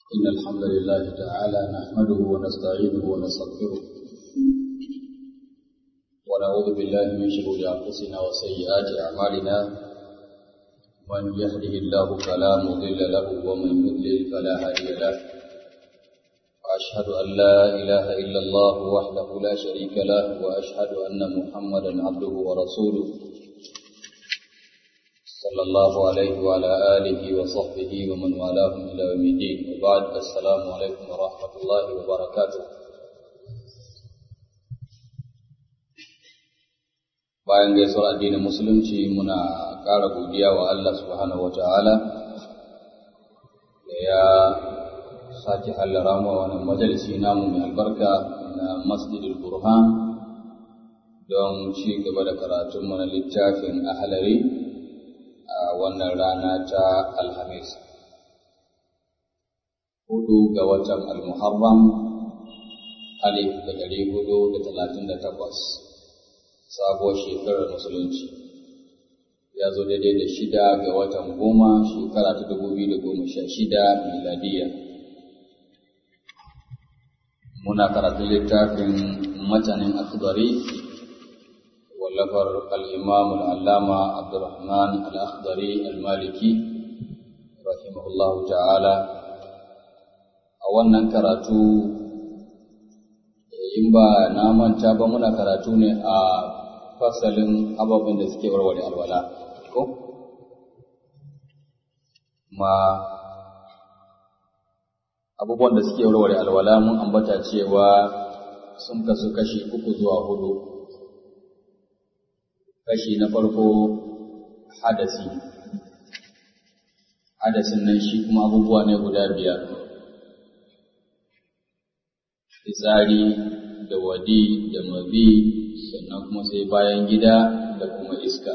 إن الحمد لله تعالى نحمده ونستعينه ونستغفره ونعوذ بالله من شرور أنفسنا وسيئات أعمالنا من يهده الله فلا مضل له ومن يضلل فلا هادي له وأشهد أن لا إله إلا الله وحده لا شريك له وأشهد أن محمدا عبده ورسوله صلى الله عليه وعلى آله وصحبه ومن والاهم إلى يوم الدين وبعد السلام عليكم ورحمة الله وبركاته bayan gaisuwar addinin musulunci muna ƙara godiya wa Allah subhanahu wa ta'ala da ya sake hallara mu wannan majalisi namu mai albarka na masjidul burhan don ci gaba da karatunmu na littafin ahalari a wannan rana ta alhamis hudu ga watan almuharram alif da ɗari hudu da talatin da takwas sabuwar shekarar musulunci ya zo daidai da shida ga watan goma shekara ta dubu biyu da goma sha shida miladiya muna karatun littafin matanin akhdari wallafar al'imam al'allama abdurrahman al'akhdari al-maliki rahimahullahu ta'ala a wannan karatu in ba na manta ba muna karatu ne a fasalin ababen da suke warware alwala ko ma abubuwan da suke warware alwala mun ambata cewa sun kasu kashi uku zuwa hudu kashi na farko hadasi hadasin nan shi kuma abubuwa ne guda biyar fitsari da wadi da mabi sannan kuma sai bayan gida da kuma iska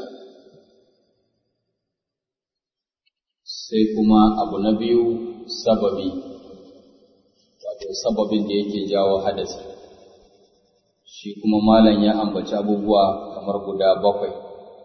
sai kuma abu na biyu sababi wato sababin da yake jawo hadasi shi kuma malam ya ambaci abubuwa kamar guda bakwai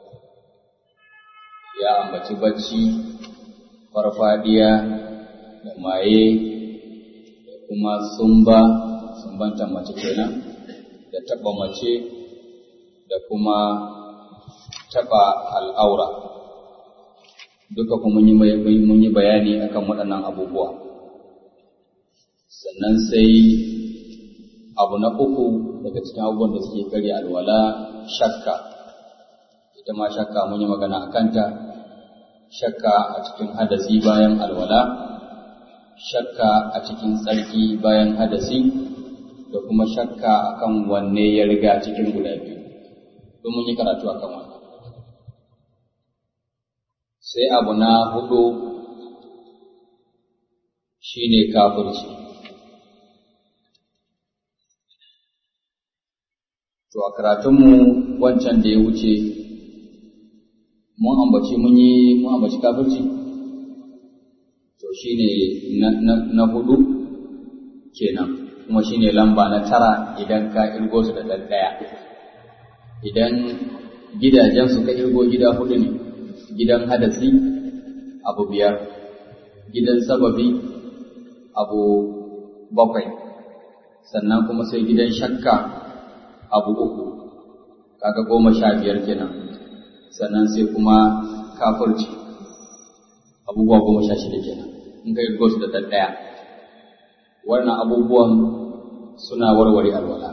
ya ambaci bacci farfadiya da maye da kuma sumba sumbanta mace kenan da taɓa mace da kuma taɓa al'aura duka kuma mun yi bayani akan waɗannan abubuwa sannan sai abu na uku daga cikin abubuwan da suke karya alwala shakka ita ma shakka mun yi magana a kanta shakka a cikin hadasi bayan alwala shakka a cikin tsarki bayan hadasi da kuma shakka akan wanne ya riga cikin guda biyu don mun yi karatu akan wannan sai abu na hudu shine kafirci to a karatunmu wancan da ya wuce mun ambaci mun yi mun ambaci kafirci to shine na, na, na hudu kenan kuma shine lamba na tara idan ka irgo su da ɗaya idan gidajen su ka irgo gida hudu ne gidan hadasi abu biyar gidan sababi abu bakwai sannan kuma sai gidan shakka abu uku kaga goma sha biyar kenan sannan sai kuma kafirci abubuwa goma sha shida kenan in ka irgo su da ɗaya wannan abubuwan suna warware alwala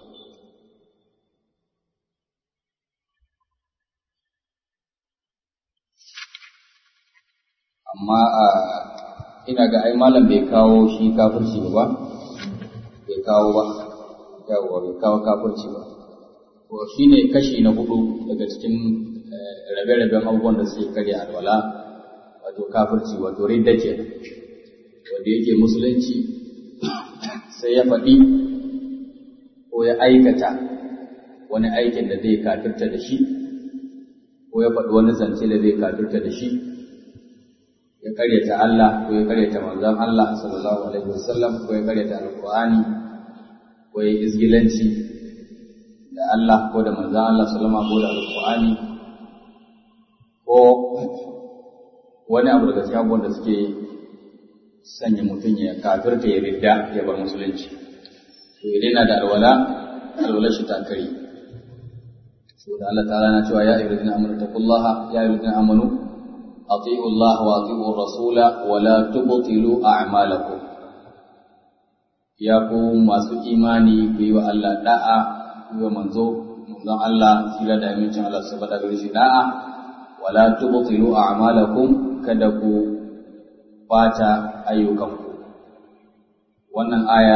amma a ina ga ai malam bai kawo shi kafirci ba bai kawo ba yawa bai kawo kafirci ba to shine kashi na hudu daga cikin rabe-raben abubuwan da suke karya alwala wato kafirci wato ridda ke wanda yake musulunci sai ya faɗi ko ya aikata wani aikin da zai kafirta da shi ko ya faɗi wani zance da zai kafirta da shi ya karyata Allah ko ya karyata manzon Allah sallallahu alaihi wasallam ko ya karyata alqur'ani ko ya izgilanci da Allah ko da manzon Allah sallama ko da alqur'ani ko wani abu daga cikin abubuwan da suke sanya mutum ya kafirta ya ridda ya bar musulunci to idan yana da alwala alwalar shi ta kare saboda Allah ta'ala na cewa ya ayyuhallazina amanu taqullaha ya ayyuhallazina amanu ati'u Allah wa ati'u rasula wa la tubtilu a'malakum ya ku masu imani ku yi wa Allah da'a ku yi wa manzo manzon Allah sila da amincin Allah saboda gare shi da'a wa la tubtilu a'malakum kada ku bata ayyukanku wannan aya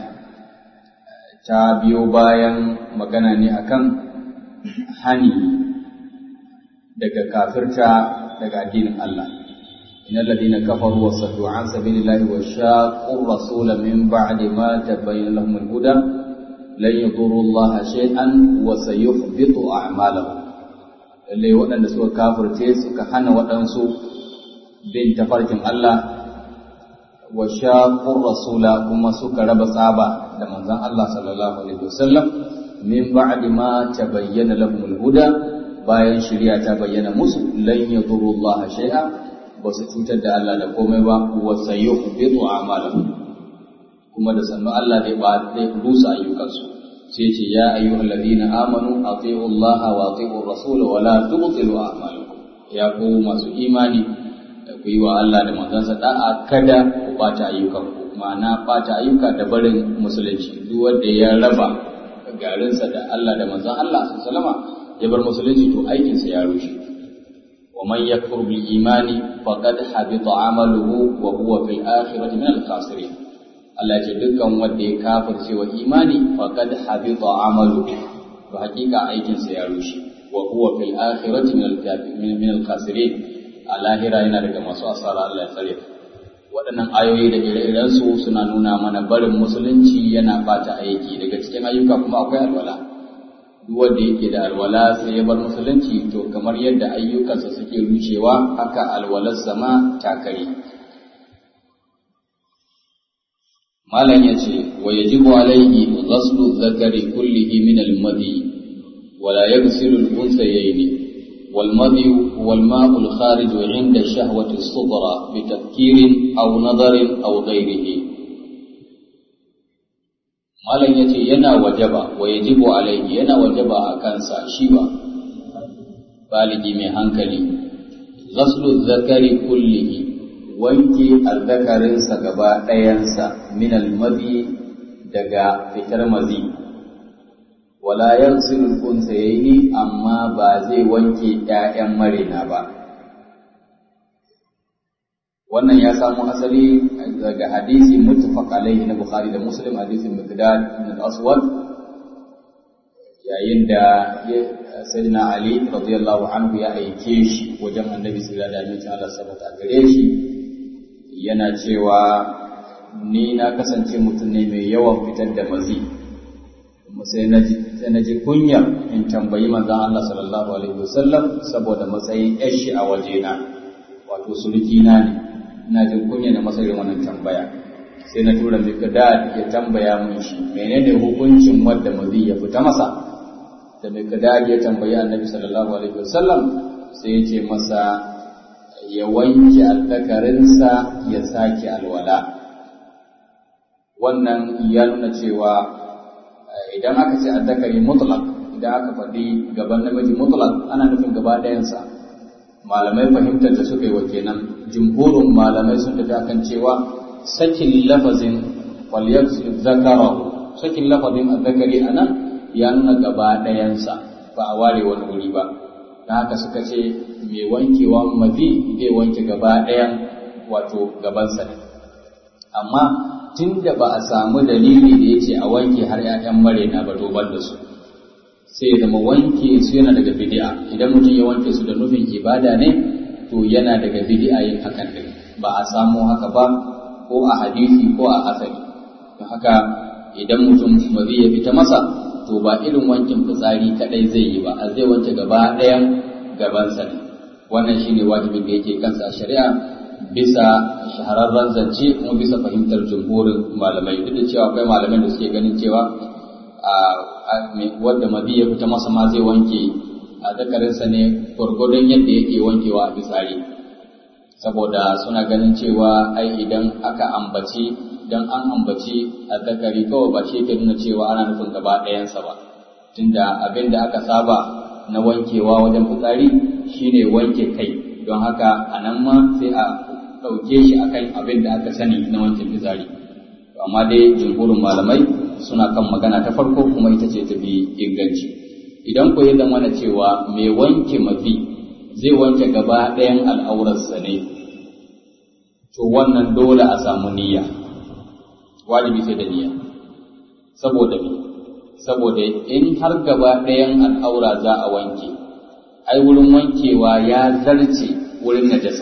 ta biyo bayan magana ne akan hani daga kafirta daga addinin Allah innal ladina kafaru wa saddu an sabilillahi wa shaqqu rasula min ba'di ma tabayyana lahum al-huda lan yadurru Allah shay'an wa sayuhbitu a'malahum lalle waɗanda suka kafirce suka hana waɗansu bin tafarkin Allah wa shaqqu rasula kuma suka raba tsaba da manzon Allah sallallahu alaihi wasallam min ba'di ma tabayyana lahum al-huda bayan shari'a ta bayyana musu lan yadurru Allah shay'a ba su cutar da Allah da komai ba wa sayuhbitu a'malahum kuma da sannu Allah zai ba zai rusa ayyukansu sai ce ya ayyuhal ladina amanu ati'u Allah wa ati'u rasul wa la tubtilu a'malakum ya ku masu imani ku yi wa Allah da manzansa da'a kada ku bata ayyukanku ma'ana bata ayyuka da barin musulunci duk wanda ya raba garinsa da Allah da manzon Allah sallama ya bar musulunci to aikinsa ya rushe wa man yakfur bil imani faqad habita amaluhu wa huwa fil akhirati min al khasirin Allah ya ce dukkan wanda ya kafirce wa imani faqad habita amaluhu to hakika aikinsa ya rushe wa huwa fil akhirati min al min al khasirin a lahira yana daga masu asara Allah ya tsare waɗannan ayoyi da ire-irensu suna nuna mana barin musulunci yana bata aiki daga cikin ayyuka kuma akwai alwala duk wanda yake da alwala sai ya bar musulunci to kamar yadda ayyukansa suke rushewa haka alwalarsa ma takare malam ya ce wa yajibu alaihi ghaslu zakari kullihi min al-madi wala yaghsilu al-unsayayni والمضي هو الماء الخارج عند الشهوة الصغرى بتفكير أو نظر أو غيره malam ya ce yana wajaba wa yajibu alaihi yana wajaba a kansa shi ba baligi mai hankali ghaslu zakari kullihi wanke azzakarinsa gaba ɗayansa min almadi daga fitar mazi wala yaghsilu al-unsayni amma ba zai wanke ƴaƴan marina ba wannan ya samu asali daga hadisi muttafaq alaihi na Bukhari da Muslim hadisin Miqdad ibn al-Aswad yayin da Sayyidina Ali radiyallahu anhu ya aike shi wajen Annabi sallallahu alaihi wasallam Allah sabata gare shi yana cewa ni na kasance mutum ne mai yawan fitar da mazi sai na ji sai na ji kunya in tambayi manzon Allah sallallahu alaihi wasallam saboda matsayin yashi a wajena wato surukina ne ina jin kunya na matsayin wannan tambaya sai na tura Mikdad ya tambaya mun shi menene hukuncin wanda mazi ya fita masa da Mikdad ya tambayi Annabi sallallahu alaihi wasallam sai ya ce masa ya wanke azzakarinsa ya sake alwala wannan ya nuna cewa idan aka ce azzakari mutlaq idan aka faɗi gaban namiji mutlaq ana nufin gaba ɗayansa malamai fahimtar da suka yi wa kenan jumhurin malamai sun tafi akan cewa sakin lafazin falyaksu zakarahu sakin lafazin azzakari anan ya nuna gaba ɗayansa ba a ware wani wuri ba da haka suka ce mai wankewa mazi zai wanke gaba ɗayan wato gabansa ne amma tun da ba a samu dalili da ya ce a wanke har ‘ya'yan marena ba doban da su sai zama wanke su yana daga bidi'a idan mutum ya wanke su da nufin ibada ne to yana daga bidi'a yin hakan din ba a samu haka ba ko a hadisi ko a asali don haka idan mutum ba zai fita masa to ba irin wankin fitsari kadai zai yi ba a zai wanke gaba ɗayan gabansa ne wannan shine wajibin da yake kansa a shari'a bisa shahararren zance kuma bisa fahimtar jumhurin malamai duk da cewa akwai malamai da suke ganin cewa wadda mazi ya fita masa ma zai wanke a zakarinsa ne gwargwadon yadda yake wankewa a fitsari saboda suna ganin cewa ai idan aka ambaci idan an ambaci azzakari kawai ba shi ke nuna cewa ana nufin gaba ɗayansa ba tunda abin da aka saba na wankewa wajen fitsari shine wanke kai don haka a nan ma sai a ɗauke shi akan abin da aka sani na wanke fitsari amma dai jumhurin malamai suna kan magana ta farko kuma ita ce ta bi inganci idan ku yi zama na cewa mai wanke mafi zai wanke gaba ɗayan al'aurarsa ne to wannan dole a samu niyya wajibi sai da niyya saboda me saboda in har gaba ɗayan al'aura za a wanke ai wurin wankewa ya zarce wurin najasa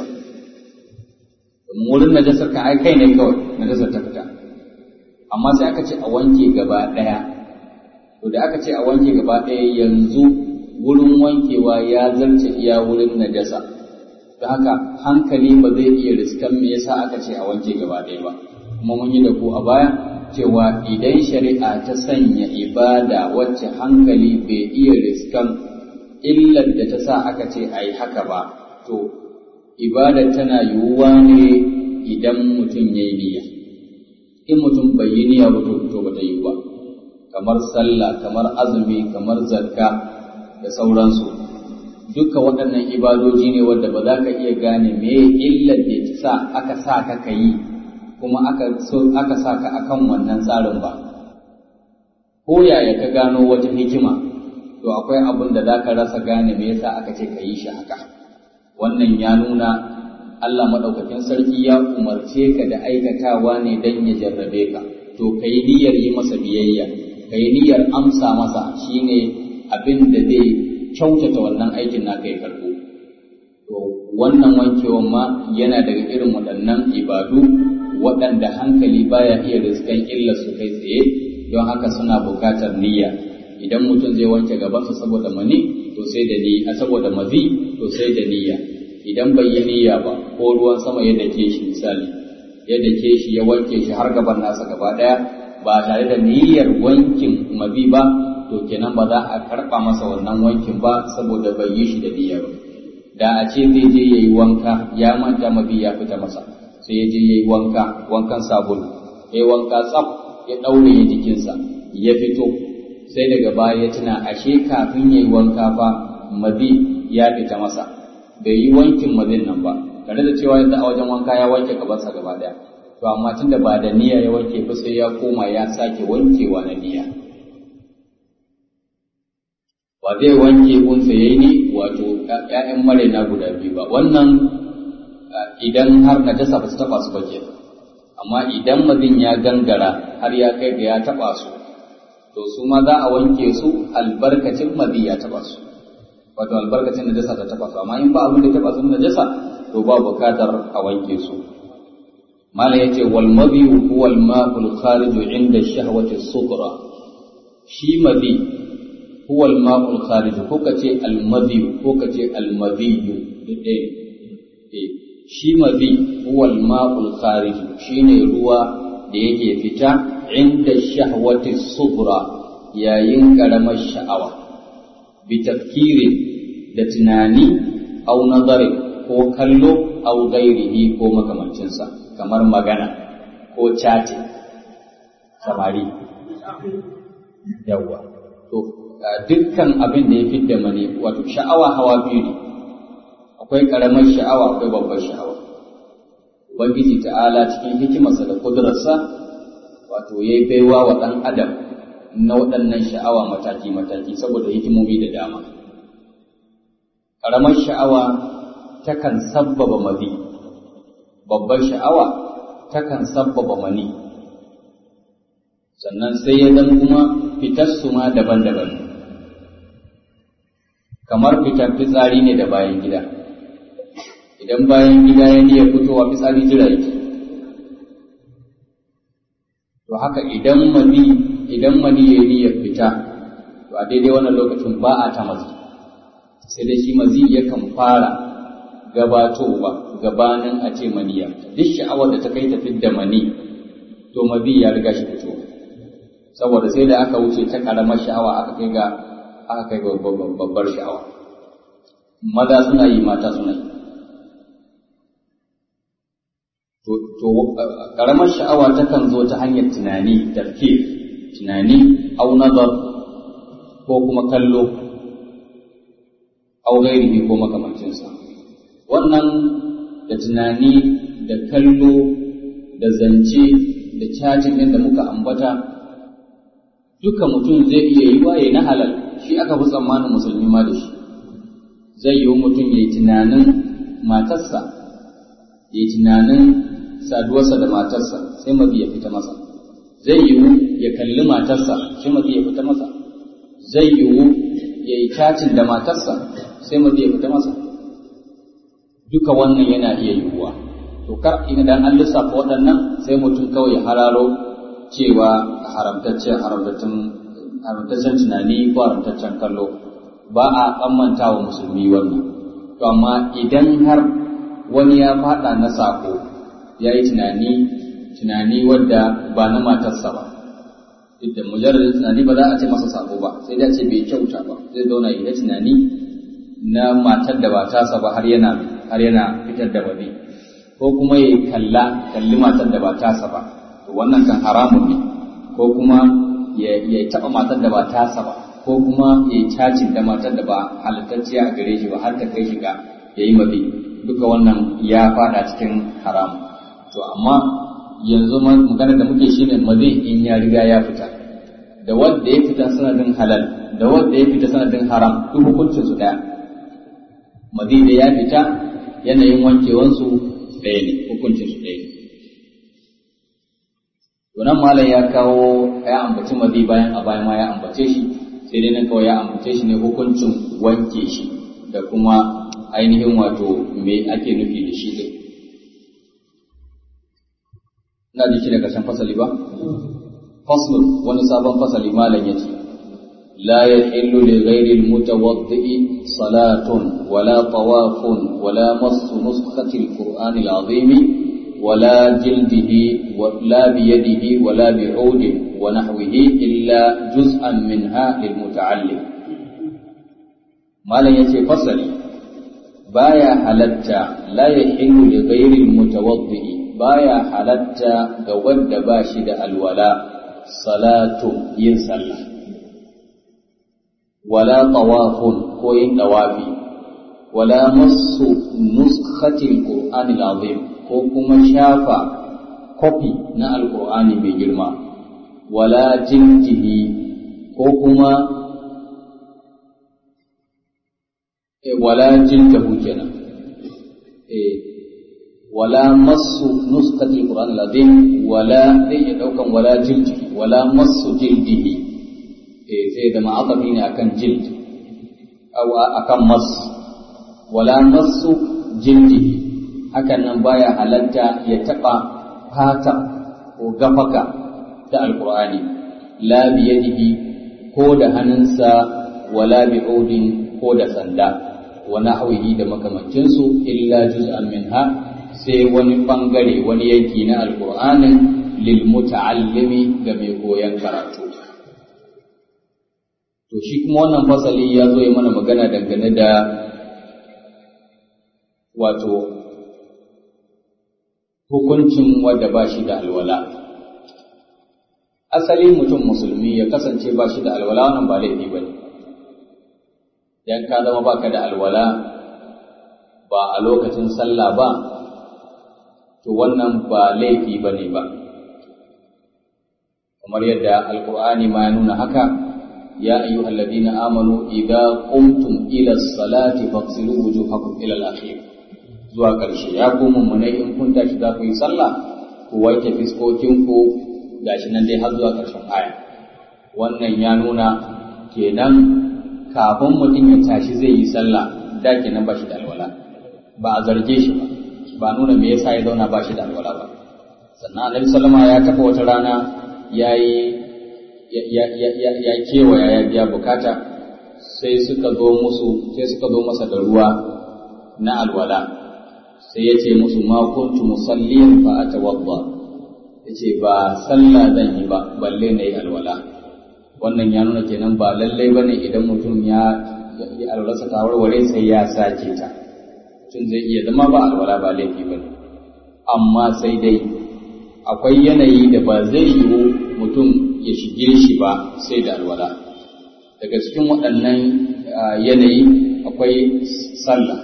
wurin najasar ka ai kai ne kawai najasar ta fita amma sai aka ce a wanke gaba ɗaya to da aka ce a wanke gaba ɗaya yanzu wurin wankewa ya zarce iya wurin najasa don haka hankali ba zai iya riskan me yasa aka ce a wanke gaba ɗaya ba kuma mun yi da ku a baya cewa idan shari'a ta sanya ibada wacce hankali bai iya riskan illar da ta sa aka ce a yi haka ba to ibada tana yiwuwa ne idan mutum ya yi niyya in mutum bai yi niyya ba to ba ta yi ba kamar sallah kamar azumi kamar zakka da sauransu duka waɗannan ibadoji ne wanda ba za ka iya gane me illar da ta sa aka sa ka ka yi kuma aka so aka sa ka akan wannan tsarin ba ko yaya ka gano wata hikima to akwai abin da za ka rasa gane me yasa aka ce ka yi shi haka wannan ya nuna Allah maɗaukakin sarki ya umarce ka da aikatawa ne don ya jarrabe ka to ka yi niyyar yi masa biyayya ka yi niyyar amsa masa shine abin da zai kyautata wannan aikin na kai karɓo to wannan wankewan ma yana daga irin waɗannan ibadu waɗanda hankali baya iya riskan illar su kai tsaye don haka suna buƙatar niyya idan mutum zai wanke gabansa saboda mani to sai da niyya saboda mazi to sai da niyya idan bai yi niyya ba ko ruwan sama ya dake shi misali ya dake shi ya wanke shi har gaban nasa gaba daya ba tare da niyyar wankin mazi ba to kenan ba za a karɓa masa wannan wankin ba saboda bai yi shi da niyya ba da a ce zai je yayi wanka ya manta mazi ya fita masa sai ya je yayi wanka wankan sabulu yayi wanka tsaf ya daure jikinsa ya fito sai daga baya ya tuna ashe kafin yayi wanka fa mazi ya fita masa bai yi wankin mazin nan ba tare da cewa yanzu a wajen wanka ya wanke gabansa gaba daya to amma tunda ba da niyya ya wanke ba sai ya koma ya sake wankewa na niyya ba zai wanke unsa yayi ne wato ƴaƴan maraina guda biyu ba wannan idan har najasa ba su taba su ba ke amma idan mazin ya gangara har ya kai ga ya taba su to su ma za a wanke su albarkacin mazi ya taba su wato albarkacin najasa ta taba su amma in ba abin da taba su najasa to ba bukatar a wanke su malam yace wal madhi huwa al ma'ul kharij inda shahwati sughra shi madhi huwa al ma'ul kharij ko kace al madhi ko kace al madhi dai eh shi madhi huwa al ma'ul kharij shine ruwa da yake fita inda shahwati sughra yayin karamar sha'awa bi tafkirin da tunani au nazari ko kallo au gairihi ko makamancinsa kamar magana ko chatting samari yawa to dukkan abin da ya fidda mani wato sha'awa hawa biyu ne akwai karamar sha'awa akwai babbar sha'awa ubangiji ta'ala cikin hikimarsa da kudurarsa wato ya yi baiwa wa ɗan adam na waɗannan sha'awa mataki-mataki saboda hikimomi da dama ƙaramar sha'awa takan sabbaba mazi babbar sha'awa takan sabbaba mani sannan sai ya zan kuma fitar su ma daban-daban kamar fitar fitsari ne da bayan gida idan bayan gida ya niya fitowa fitsari jira yake to haka idan mani idan mani ya niyyar fita to a daidai wannan lokacin ba a ta mazi sai dai shi mazi yakan fara gabatowa gabanin a ce maniya duk sha'awar da ta kai ta fidda mani to mazi ya riga shi fito saboda sai da aka wuce ta karamar sha'awa aka kai ga aka kai ga babbar sha'awa maza suna yi mata suna yi to to karamar sha'awa takan zo ta hanyar tunani tafkir tunani au nazar ko kuma kallo au gairihi ko makamancinsa wannan da tunani da kallo da zance da cacin yadda muka ambata duka mutum zai iya yi waye na halal shi aka fi tsammanin musulmi ma da shi zai yi mutum ya yi tunanin matarsa ya yi tunanin saduwarsa da matarsa sai mazi ya fita masa zai yiwu ya kalli matarsa sai mazi ya fita masa zai yiwu ya yi cacin da matarsa sai mazi ya fita masa duka wannan yana iya yiwuwa to kar idan an lissafa waɗannan sai mutum kawai ya hararo cewa haramtaccen haramtaccen haramtaccen tunani ko haramtaccen kallo ba a tsammanta wa musulmi wannan to amma idan har wani ya faɗa na sako ya yi tunani tunani wadda ba na matarsa ba duk da mujarradin tunani ba za a ce masa sako ba sai da ce bai kyauta ba zai zauna yi tunani na matar da ba tasa ba har yana har yana fitar da wani ko kuma ya kalla kalli matar da ba tasa ba to wannan kan haramun ne ko kuma ya taɓa matar da ba tasa ba ko kuma ya yi cacin da matar da ba halittacciya a gare shi ba har ta kai shi ga ya yi mabi duka wannan ya fada cikin haram to amma yanzu magana da muke shine mazi in ya riga ya fita da wanda ya fita sanadin halal da wanda ya fita sanadin haram duk hukuncin su daya mazi da ya fita yanayin wankewansu ɗaya ne hukuncin su ɗaya ne to nan malam ya kawo ya ambaci mazi bayan a bayan ma ya ambace shi sai dai nan kawai ya ambace shi ne hukuncin wanke shi da kuma ainihin wato me ake nufi da shi din ina da shi da karshen fasali ba faslun wani sabon fasali malam ya ce لا يحل لغير المتوضئ صلاة ولا طواف ولا مس نسخة القرآن العظيم ولا جلده ولا بيده ولا بعود ونحوه إلا جزءا منها للمتعلم ما لا يتي فصلي بايا حلتا لا يحل لغير المتوضئ بايا حلتا قود باشد الولاء صلاة ينسلّى ولا طواف كوين دوافي ولا مس نسخة القرآن العظيم ko kuma shafa kofi na alkur'ani mai girma wala jinjihi ko kuma e, wala jildahu kenan e, wala masu nuskatil qur'an alazim wala zai iya daukan wala jildihi wala masu jildihi sai da ma'azafi ne akan jild aw akan mas wala masu jildihi hakan nan baya halatta ya taba fata ko gafaka ta alqur'ani la biyadihi ko da hannunsa wala bi'udin ko da sanda wa nahwihi da makamancinsu illa juz'an minha sai wani bangare wani yanki na alqur'anin lil muta'allimi ga mai koyon karatu To shi kuma wannan fasali ya zo ya mana magana dangane da wato hukuncin wadda ba shi da alwala. Asali mutum musulmi ya kasance ba shi da alwala wannan ba laifi ba ne. Idan ka zama ba ka da alwala ba a lokacin sallah ba, to wannan ba laifi ba ne ba. Kamar yadda Alƙur'ani ma ya nuna haka, يا أيها الذين آمنوا إذا قمتم إلى الصلاة فاغسلوا وجوهكم إلى الأخير zuwa ƙarshe ya ku mummunai in kun tashi za ku yi sallah ku wanke fiskokinku gashi nan dai har zuwa ƙarshen aya wannan ya nuna kenan kafin mutum ya tashi zai yi sallah da kenan ba shi da alwala ba a zarge shi ba ba nuna me yasa ya zauna ba shi da alwala ba sannan annabi sallama ya taɓa wata rana ya yi ya kewaya ya biya bukata sai suka zo musu sai suka zo masa da ruwa na alwala sai ya ce musu ma kuntu musalliyan fa atawadda ya ce ba sallah zan yi ba balle na yi alwala wannan ya nuna kenan ba lallai bane idan mutum ya yi alwalarsa ta warware sai ya sake ta mutum zai iya zama ba alwala ba laifi bane amma sai dai akwai yanayi da ba zai yiwu mutum ya shige shi ba sai da alwala daga cikin waɗannan yanayi akwai sallah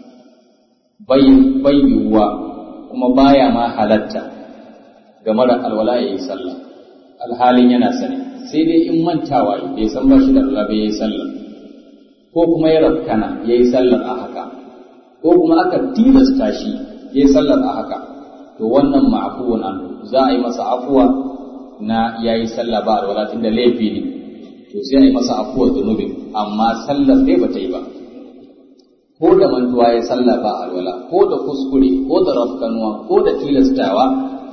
bai yiwuwa kuma baya ma halatta ga mara alwala ya yi sallah alhalin yana sani sai dai in mantawa bai san ba shi da alwala bai yi sallah ko kuma ya rafkana ya yi sallar a haka ko kuma aka tilasta shi ya yi sallar a haka to wannan ma'afuwan an za a yi masa afuwa na ya yi sallah ba alwala tun da laifi ne to sai a yi masa afuwa zunubin amma sallar dai ba ta yi ba ko da mantuwa ya sallah ba alwala ko da kuskure ko da rafkanuwa ko da tilastawa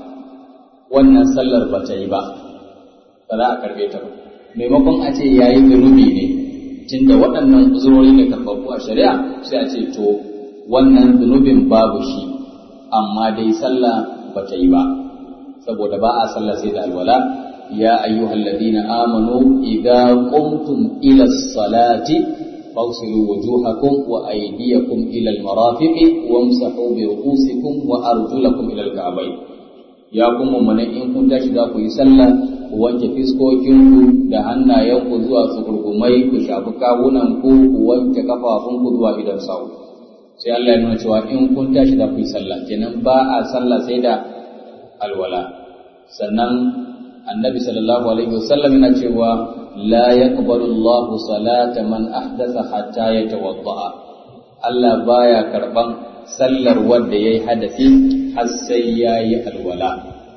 wannan sallar ba ta yi ba ba za a karbe ta ba maimakon a ce ya yi zunubi ne tunda waɗannan uzurori ne karɓaɓɓu a shari'a sai a ce to wannan zunubin babu shi amma dai sallah ba ta yi ba saboda ba a sallah sai da alwala ya ayyuhal ladina amanu idza qumtum ila salati فاغسلوا وجوهكم وأيديكم إلى المرافق وامسحوا برؤوسكم وأرجلكم إلى الكعبين ya kuma mana in kun tashi za ku yi sallah ku wanke fiskokinku da hannayenku zuwa tsukurgumai ku shafi kawunanku ku wanke kafafunku zuwa idan sau sai Allah ya nuna cewa in kun tashi za ku yi sallah kenan ba a sallah sai da alwala sannan annabi sallallahu alaihi wasallam yana cewa la yaqbalu Allahu salata man ahdatha hatta yatawadda Allah baya karban sallar wanda yayi hadasi har sai yayi alwala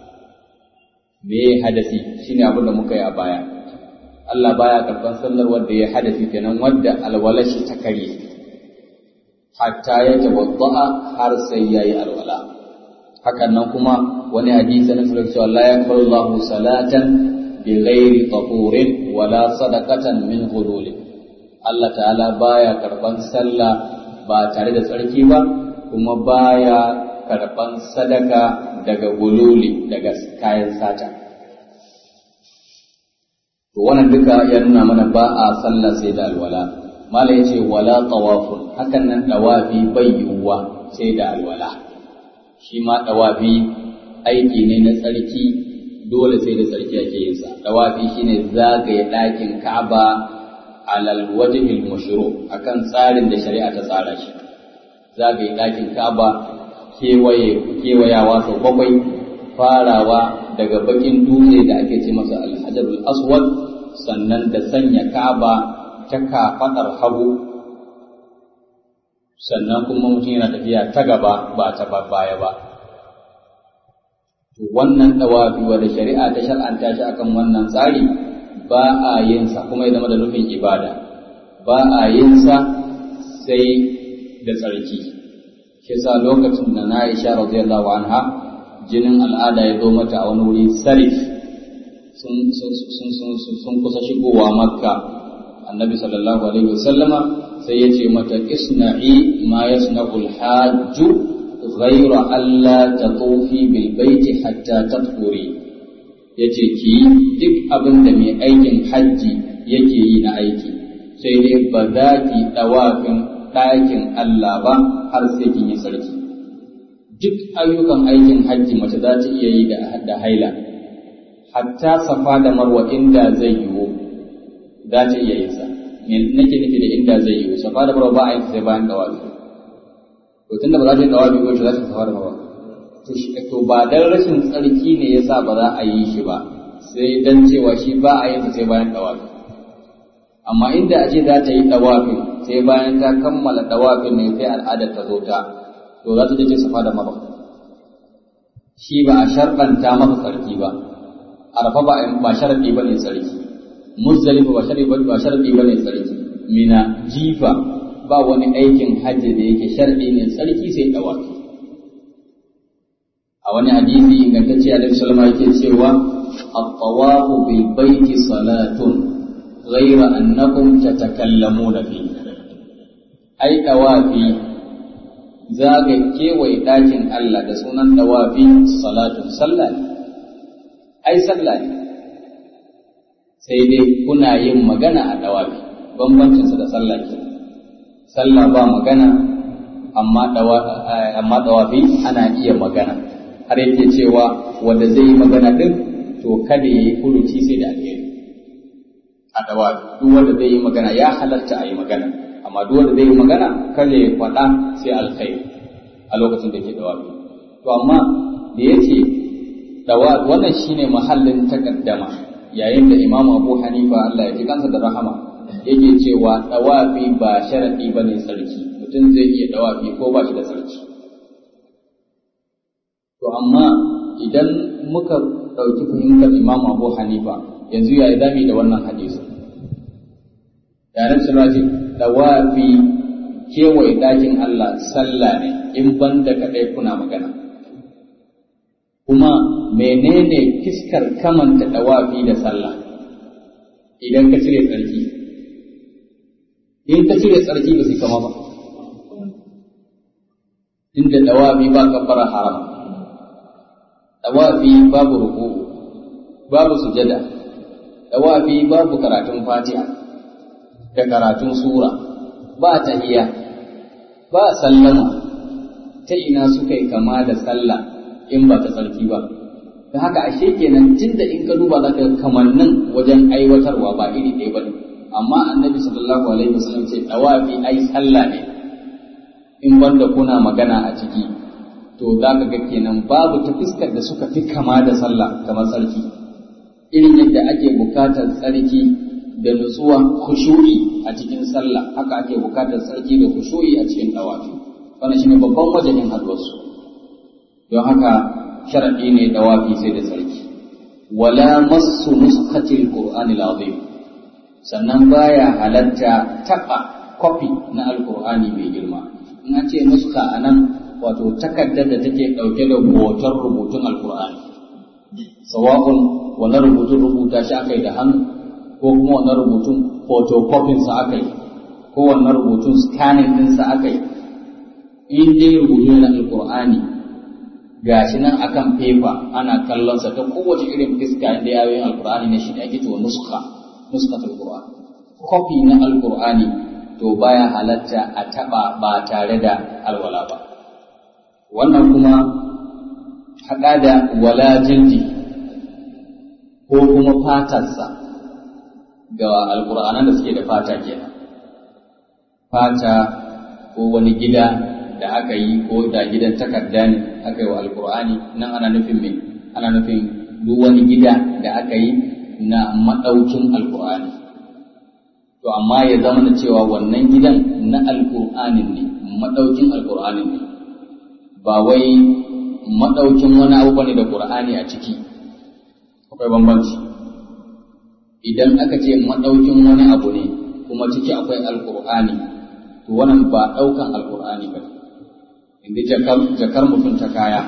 me hadasi shine abin da muka yi a baya Allah baya karban sallar wanda yayi hadasi kenan wanda alwala shi ta kare hatta yatawadda har sai yayi alwala hakan nan kuma wani hadisi na sallallahu alaihi la yaqbalu Allahu salatan bi ghairi tahurin wala sadaqatan min hulul Allah ta'ala baya karban sallah ba tare da tsarki ba kuma baya karban sadaka daga gululi daga kayan sata to wannan duka ya nuna mana ba a sallah sai da alwala mala yace wala tawafun hakan nan dawafi bai yiwuwa sai da alwala shi ma dawafi aiki ne na tsarki dole sai da tsarki ake yin sa dawafi shine zagaye ɗakin Ka'aba alal wajhil mushru akan tsarin da shari'a ta tsara shi zagaye ɗakin Ka'aba kewaye kewayawa sau bakwai farawa daga bakin dutse da ake ce masa alhajarul aswad sannan da sanya Ka'aba ta kafaɗar hagu sannan kuma mutum yana tafiya ta gaba ba ta baya ba wannan dawafi wanda shari'a ta shar'anta shi akan wannan tsari ba a yin sa kuma ya zama da nufin ibada ba a yin sa sai da tsarki shi sa lokacin da na Aisha radiyallahu anha jinin al'ada ya zo mata a wani wuri sarif sun sun kusa shigowa makka annabi sallallahu alaihi wasallama sai ya ce mata isna'i ma yasna'ul hajju غير ألا تطوفي بالبيت حتى تطهري yace ki duk abin da mai aikin hajji yake yi na aiki sai dai ba za ki ɗawafin ɗakin Allah ba har sai kin yi sarki duk ayyukan aikin hajji mace za ta iya yi da haila hatta safa da marwa inda zai yiwu za ta iya yin sa nake nufi da inda zai yiwu safa da marwa ba a yin sai bayan dawafi to tunda ba za ta yi dawabi ko za ta safar ba to to ba dan rashin tsarki ne yasa ba za a yi shi ba sai dan cewa shi ba a yin sai bayan dawabi amma inda a ce za ta yi dawafin sai bayan ta kammala dawafin ne sai al'adar ta zo ta to za ta je safa da marwa shi ba a sharɗanta masa tsarki ba arafa ba ba sharadi ba ne tsarki muzdalifa ba sharadi ba sharadi ba ne tsarki mina jifa ba wani aikin hajji da yake sharɗi ne tsarki sai dawaki a wani hadisi ingantacce Alaihi Salama yake cewa at-tawafu bil baiti salatun ghayra annakum tatakallamuna fi ai dawafi zaga kewaye ɗakin Allah da sunan dawafi salatun sallah ne ai sallah ne sai dai kuna yin magana a dawafi bambancinsa da sallah kenan sallah ba magana amma dawafi ana iya magana har yake cewa wanda zai yi magana din to kada ya yi furuci sai da alheri a dawa duk wanda zai yi magana ya halarta a yi magana amma duk wanda zai yi magana kada ya faɗa sai alkhairi a lokacin da ke dawa to amma da yake dawa wannan shine mahallin takaddama yayin da Imam Abu Hanifa Allah ya ji kansa da rahama yake cewa dawafi ba sharadi bane sarki mutum zai iya dawafi ko ba shi da sarki to amma idan muka ɗauki fahimtar Imam Abu Hanifa yanzu yayi zami da wannan hadisi da nan suna ce dawafi kewaye dakin Allah sallah ne in banda kaɗai kuna magana kuma menene fiskar kamanta dawafi da sallah idan ka cire tsarki in ka cire tsarki ba su kama ba inda dawafi ba kabbara haram dawafi babu ruku babu sujada dawafi babu karatun fatiha da karatun sura ba tahiyya ba sallama ta ina suka yi kama da sallah in ba ta tsarki ba da haka ashe kenan tunda in ka duba zaka kamannin wajen aiwatarwa ba iri ɗaya bane amma annabi sallallahu alaihi wasallam ce dawafi ai sallah ne in banda kuna magana a ciki to zaka ga kenan babu ta fiskar da suka fi kama da sallah kamar tsarki irin yadda ake bukatar tsarki da nutsuwa khushu'i a cikin sallah haka ake bukatar tsarki da khushu'i a cikin dawafi wannan shine babban wajenin haduwarsu don haka sharaɗi ne dawafi sai da tsarki wala massu nuskatil qur'anil azim sannan baya halatta taɓa kwafi na alqur'ani mai girma in an ce nuska anan wato takardar da take ɗauke da hoton rubutun alqur'ani sawa'un wannan rubutun rubuta shi aka yi da hannu ko kuma wannan rubutun photocopy sa aka yi ko wannan rubutun scanning ɗinsa aka yi in dai rubutu na alqur'ani gashi nan akan fefa ana kallon sa ta kowace irin fiska inda yayin alqur'ani ne shi da ake cewa nuskha nuskhatul qur'an copy na alqur'ani to baya halatta a taba ba tare da alwala ba wannan kuma haɗa da wala jildi ko kuma fatarsa ga alqur'anan da suke da fata kenan fata ko wani gida da aka yi ko da gidan takarda ne aka yi wa alkur'ani nan ana nufin me ana nufin duk wani gida da aka yi na maɗaukin alkur'ani to amma ya zama da cewa wannan gidan na alkur'anin ne maɗaukin alkur'anin ne ba wai maɗaukin wani abu bane da qur'ani a ciki akwai bambanci idan aka ce maɗaukin wani abu ne kuma ciki akwai alkur'ani to wannan ba ɗaukan alkur'ani ba inda jakar mutum ta kaya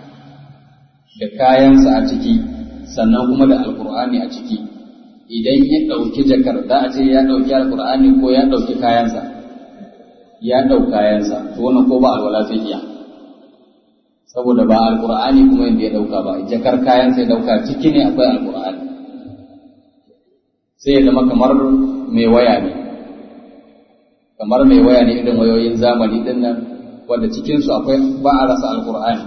da kayansa a ciki sannan kuma da alkur'ani a ciki idan ya ɗauki jakar za a ce ya ɗauki alkur'ani ko ya ɗauki kayansa ya ɗau kayansa to wannan ko ba alwala zai iya saboda ba alkur'ani kuma yadda ya ɗauka ba jakar kayansa ya ɗauka ciki ne akwai alkur'ani sai ya zama kamar mai waya ne kamar mai waya ne irin wayoyin zamani din nan wanda cikinsu akwai ba a rasa alkur'ani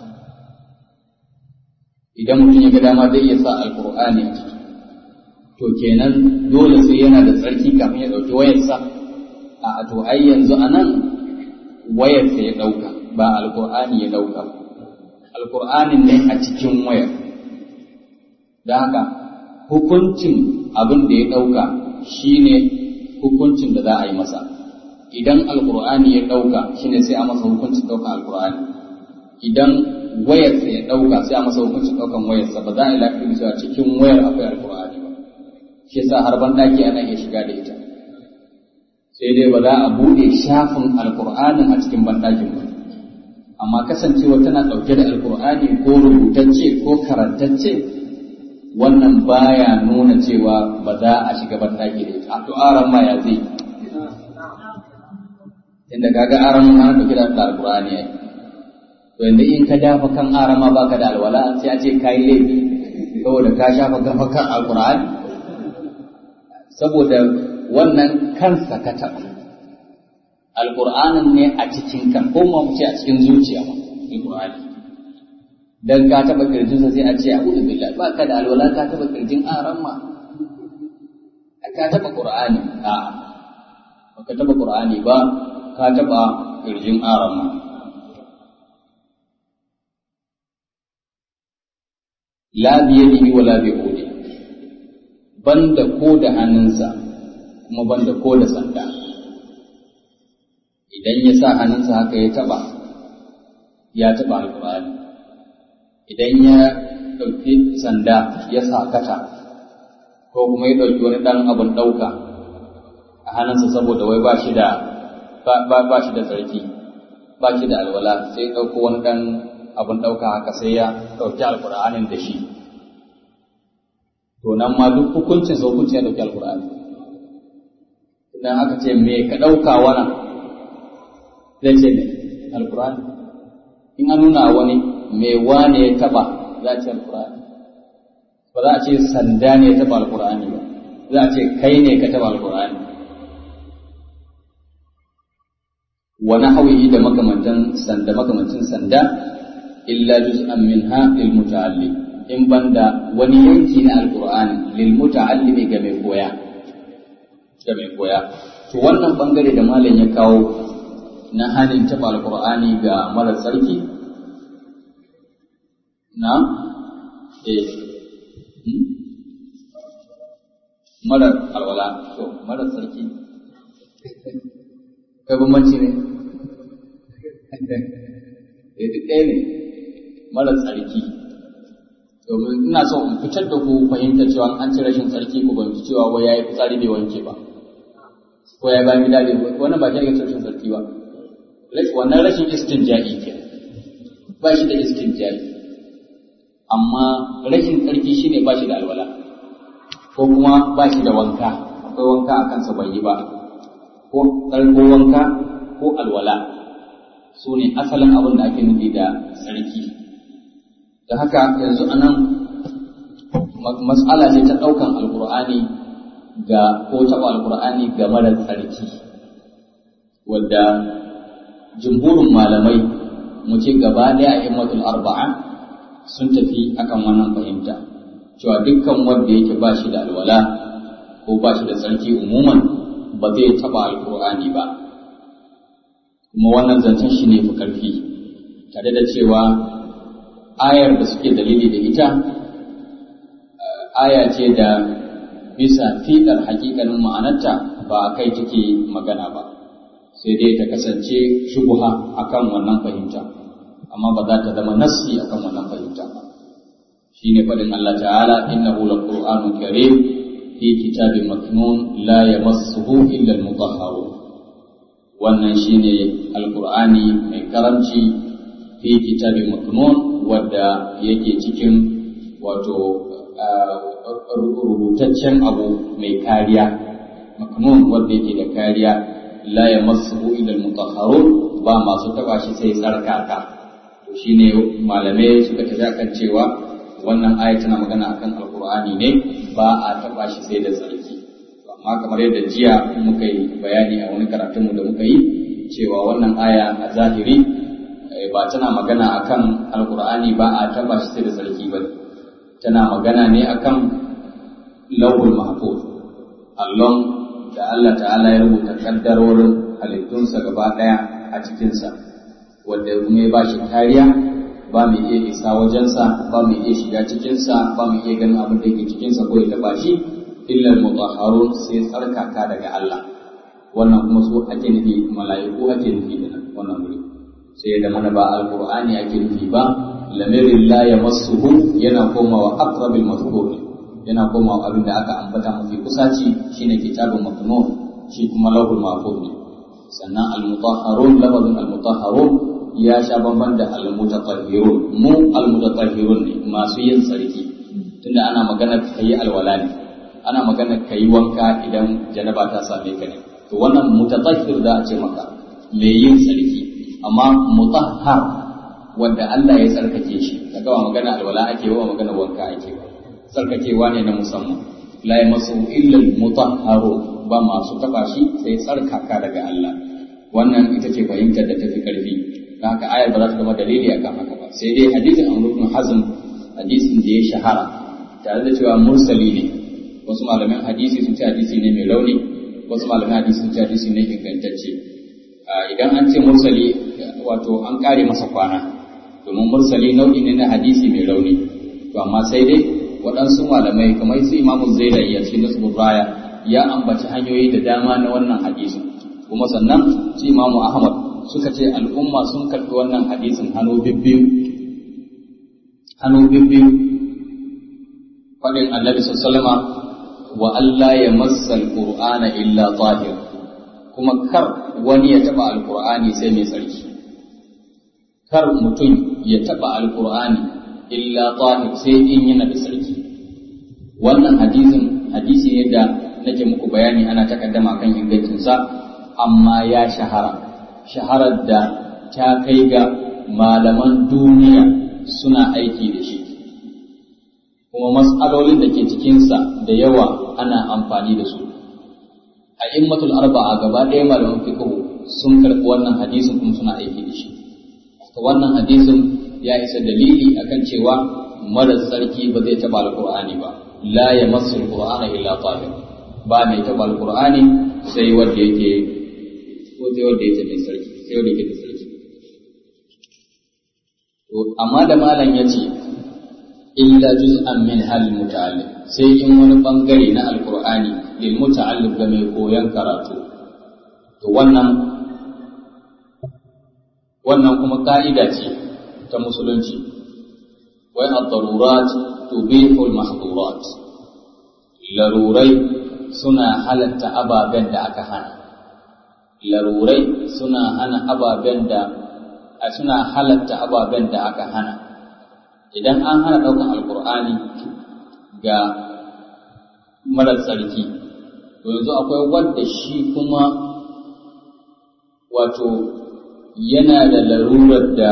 idan mutum ya ga dama zai iya sa alkur'ani a ciki to kenan dole sai yana da tsarki kafin ya ɗauki wayarsa a to ai yanzu a nan wayarsa ya ɗauka ba alkur'ani ya ɗauka alkur'anin ne a cikin wayar da haka hukuncin abin da ya ɗauka shine hukuncin da za a yi masa idan alkur'ani ya ɗauka shine sai a masa hukuncin ɗaukan alkur'ani idan wayarsa ya ɗauka sai a masa hukuncin ɗaukan wayarsa ba za a yi lafiya cewa cikin wayar akwai alkur'ani ba shi yasa har ban ɗaki ana iya shiga da ita sai dai ba za a buɗe shafin alkur'anin a cikin banɗakin ba amma kasancewa tana ɗauke da alkur'ani ko rubutacce ko karantacce wannan baya nuna cewa ba za a shiga banɗaki da ita a to aran ma ya zai inda kaga aran ma ana ɗauke da alkur'ani ya to yanzu in ka dafa kan aran ma baka da alwala sai a ce kayi laifi saboda ka shafa kafa kan alkur'ani saboda wannan kansa ka taɓa alƙur'anin ne a cikin kan ko mu ce a cikin zuciya ma alƙur'ani dan ka taba kirjinsa sai a ce a'udhu billahi ba ka da alwala ka taba kirjin aran ma ka taba qur'ani a ba ka taba qur'ani ba ka taba kirjin aran ma la biyadihi wala bi udi banda ko da hannunsa kuma banda ko da sanda idan ya sa hannunsa haka ya taba ya taba alqur'ani idan ya ɗauki sanda ya sakata ko kuma ya ɗauki wani ɗan abin ɗauka a hannunsa saboda wai ba shi da ba shi da tsarki ba shi da alwala sai ɗauko wani ɗan abin ɗauka haka sai ya ɗauki alƙur'anin da shi to nan ma duk hukuncin sa hukuncin ya ɗauki alƙur'ani idan aka ce me ka ɗauka wannan zai ce ne alƙur'ani in an nuna wani me wane ya taɓa za a ce alƙur'ani ba za a ce sanda ne ya taɓa alƙur'ani ba za a ce kai ne ka taɓa alƙur'ani wani hawiyi da makamantan sanda makamancin sanda illa juz'an minha lil muta'allim in banda wani yanki na alqur'ani lil muta'allimi ga mai koya ga mai koya to wannan bangare da malam ya kawo na hanin taba alqur'ani ga mara sarki na eh mara alwala to mara sarki kai bambanci ne eh duk ɗaya ne mara tsarki domin ina so in fitar da ku fahimta cewa an ci rashin tsarki ku ban cewa wai yayi fitsari bai wanke ba ko ya bayan gida bai wannan ba shi ne rashin tsarki ba wannan rashin istinja'i ke ba shi da istinja'i amma rashin tsarki shine ba shi da alwala ko kuma ba shi da wanka akwai wanka a kansa bai yi ba ko tsarko wanka ko alwala su ne asalin abin da ake nufi da tsarki da haka yanzu a nan matsala ce ta ɗaukan alkur'ani ga ko taɓa alkur'ani ga mara tsarki wadda jumhurin malamai mu ce gaba ɗaya a immatul arba'a sun tafi akan wannan fahimta cewa dukkan wanda yake ba shi da alwala ko ba shi da tsarki umuman ba zai taɓa alkur'ani ba kuma wannan zancen shi ne fi ƙarfi tare da cewa ayar da suke dalili da ita aya ce da bisa fiɗar hakikanin ma'anarta ba a kai take magana ba sai dai ta kasance shubuha akan wannan fahimta amma ba za ta zama nassi akan wannan fahimta ba shine faɗin Allah ta'ala innahu laqur'anun karim fi kitabin maknun la yamassuhu illa al-mutahharun wannan shine alqur'ani mai karamci fi kitabin maknun wadda yake cikin wato rubutaccen abu mai kariya maknun wadda yake da kariya la yamassuhu illa al-mutahharun ba masu taba shi sai tsarkaka to shine malamai suka tafi kan cewa wannan aya tana magana akan alqur'ani ne ba a taba shi sai da tsarki amma kamar yadda jiya muka yi bayani a wani karatunmu da muka yi cewa wannan aya a zahiri ba tana magana akan alqur'ani ba a taba shi sai da tsarki ba tana magana ne akan lawul mahfuz allon da Allah ta'ala ya rubuta kaddarorin halittunsa gaba daya a cikinsa wanda kuma ya ba shi kariya ba mu iya isa wajensa ba mu iya shiga cikinsa ba mu iya ganin abin da yake cikinsa ko ya taba shi illa mutahharun sai tsarkaka daga Allah wannan kuma su ake nufi mala'iku ake nufi da wannan wuri sai da mana ba alqur'ani ake nufi ba lamirin la yamassuhu yana komawa aqrabil mazkur yana komawa abin da aka ambata mafi kusaci shine kitabun maknun shi kuma lahul mahfuz ne sannan al-mutahharun lafazin al-mutahharun ya sha bamban da al-mutatahhirun mu al-mutatahhirun ne masu yin sarki tunda ana magana kayi alwala ne ana magana kayi wanka idan janaba ta same ka ne to wannan mutatahhir da a ce maka mai yin sarki amma mutahhar wanda Allah ya tsarkake shi kaga ba magana alwala ake ba magana wanka ake ba tsarkakewa ne na musamman la yamassu illa al-mutahharun ba masu taba shi sai tsarkaka daga Allah wannan ita ce fahimtar da tafi karfi don haka ayar ba za ta zama dalili akan haka ba sai dai hadisin Amr ibn Hazm hadisin da ya shahara tare da cewa mursali ne wasu malaman hadisi sun ce hadisi ne mai rauni wasu malaman hadisi sun ce hadisi ne ingantacce idan an ce mursali wato an kare masa kwana domin mursali nau'i ne na hadisi mai rauni to amma sai dai waɗansu malamai kamar su imamu zailai ya cikin nasu raya ya ambaci hanyoyi da dama na wannan hadisin kuma sannan su imamu ahmad suka ce al'umma sun karɓi wannan hadisin hannu bibbiyu hannu bibbiyu faɗin annabi sallama wa Allah ya massa alqur'ana illa tahir kuma kar wani ya taɓa alqur'ani sai mai tsarki kar mutum ya taɓa alqur'ani illa tahir sai in yana da tsarki wannan hadisin hadisi ne da nake muku bayani ana takaddama kan ingancinsa amma ya shahara shaharar da ta kai ga malaman duniya suna aiki da shi kuma mas'alolin da ke cikinsa da yawa ana amfani da su a immatul arba'a gaba ɗaya malaman fiqh sun karɓi wannan hadisin kuma suna aiki da shi to wannan hadisin ya isa dalili akan cewa mara sarki ba zai taɓa alqur'ani ba la yamassu alqur'ana illa tahir ba mai taɓa alqur'ani sai wanda yake ko sai wanda yake mai sarki sai wanda yake da sarki to amma da malam yace illa juz'an min hal muta'allim sai in wani bangare na alqur'ani lil muta'allim ga mai koyon karatu to wannan wannan kuma ka'ida ce ta musulunci wai ad-darurat tubihu al-mahdhurat larurai suna halatta ababen da aka hana larurai suna hana ababen da suna halatta ababen da aka hana idan an hana ɗaukan alkur'ani ga marar tsarki to yanzu akwai wanda shi kuma wato yana da larurar da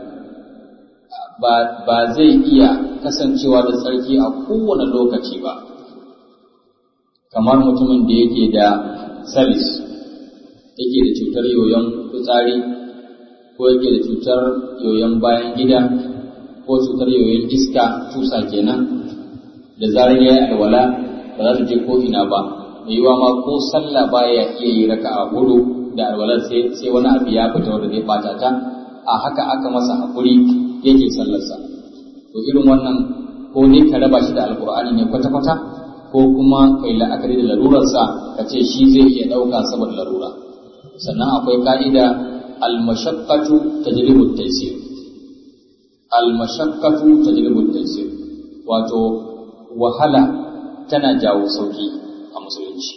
ba zai iya kasancewa da tsarki a kowane lokaci ba kamar mutumin da yake da salis yake da cutar yoyon fitsari ko yake da cutar yoyon bayan gida ko cutar yoyon iska tusa kenan da zarar ya yi alwala ba za ta je ko ina ba mai yiwa ma ko sallah baya iya yi raka a hudu da alwalar sai sai wani abu ya fita wanda zai bata ta a haka aka masa hakuri yake sallarsa to irin wannan ko ne ka raba shi da alkur'ani ne kwata-kwata ko kuma kai la'akari da larurarsa ka ce shi zai iya ɗauka saboda larura sannan akwai ka'ida al-mashaqqatu tajlibu at-taysir al-mashaqqatu tajlibu at-taysir wato wahala tana jawo sauki a musulunci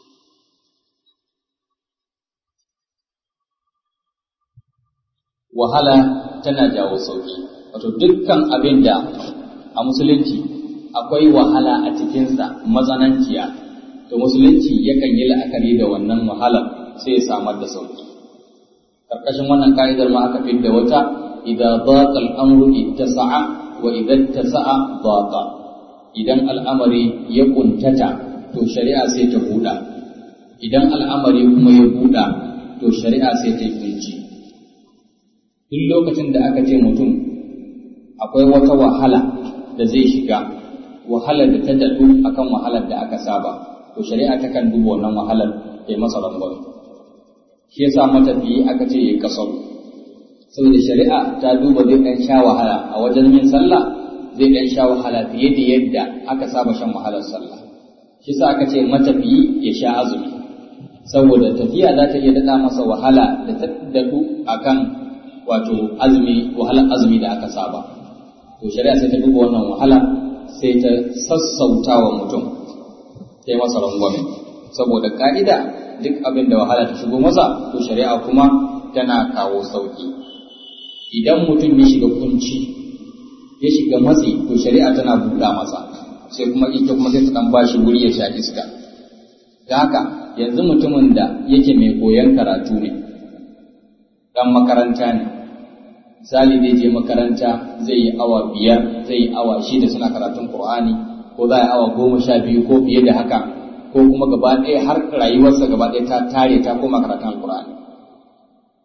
wahala tana jawo sauki wato dukkan abin da a musulunci akwai wahala a cikinsa matsananciya to musulunci yakan yi la'akari da wannan wahalar sai ya samar da sauki karkashin wannan ka'idar ma aka fidda wata idza daqa al-amru ittasa'a wa idza ittasa'a daqa idan al'amari ya kuntata to shari'a sai ta buɗa idan al'amari kuma ya buɗa to shari'a sai ta kunci duk lokacin da aka ce mutum akwai wata wahala da zai shiga wahalar da ta daɗu akan wahalar da aka saba to shari'a takan duba wannan wahalar ta yi masa rangwame shi yasa matafiyi aka ce ya kasar saboda shari'a ta duba zai ɗan sha wahala a wajen yin sallah zai ɗan sha wahala fiye da yadda aka saba shan wahalar sallah shi yasa aka ce matafiyi ya sha azumi saboda tafiya za ta iya daɗa masa wahala da ta daɗu akan wato azumi wahalar azumi da aka saba to shari'a sai ta duba wannan wahala sai ta sassauta wa mutum ta yi masa rangwame saboda ka'ida duk abin da wahala ta shigo masa to shari'a kuma tana kawo sauki idan mutum ya shiga kunci ya shiga matsi to shari'a tana buɗa masa sai kuma ita kuma sai ta dan bashi wuri ya sha iska da haka yanzu mutumin da yake mai koyon karatu ne dan makaranta ne misali zai je makaranta zai yi awa biyar zai yi awa shida suna karatun Qur'ani ko za a yi awa goma sha biyu ko fiye da haka ko kuma gaba ɗaya har rayuwarsa gaba ɗaya ta tare ta koma karatun Qur'ani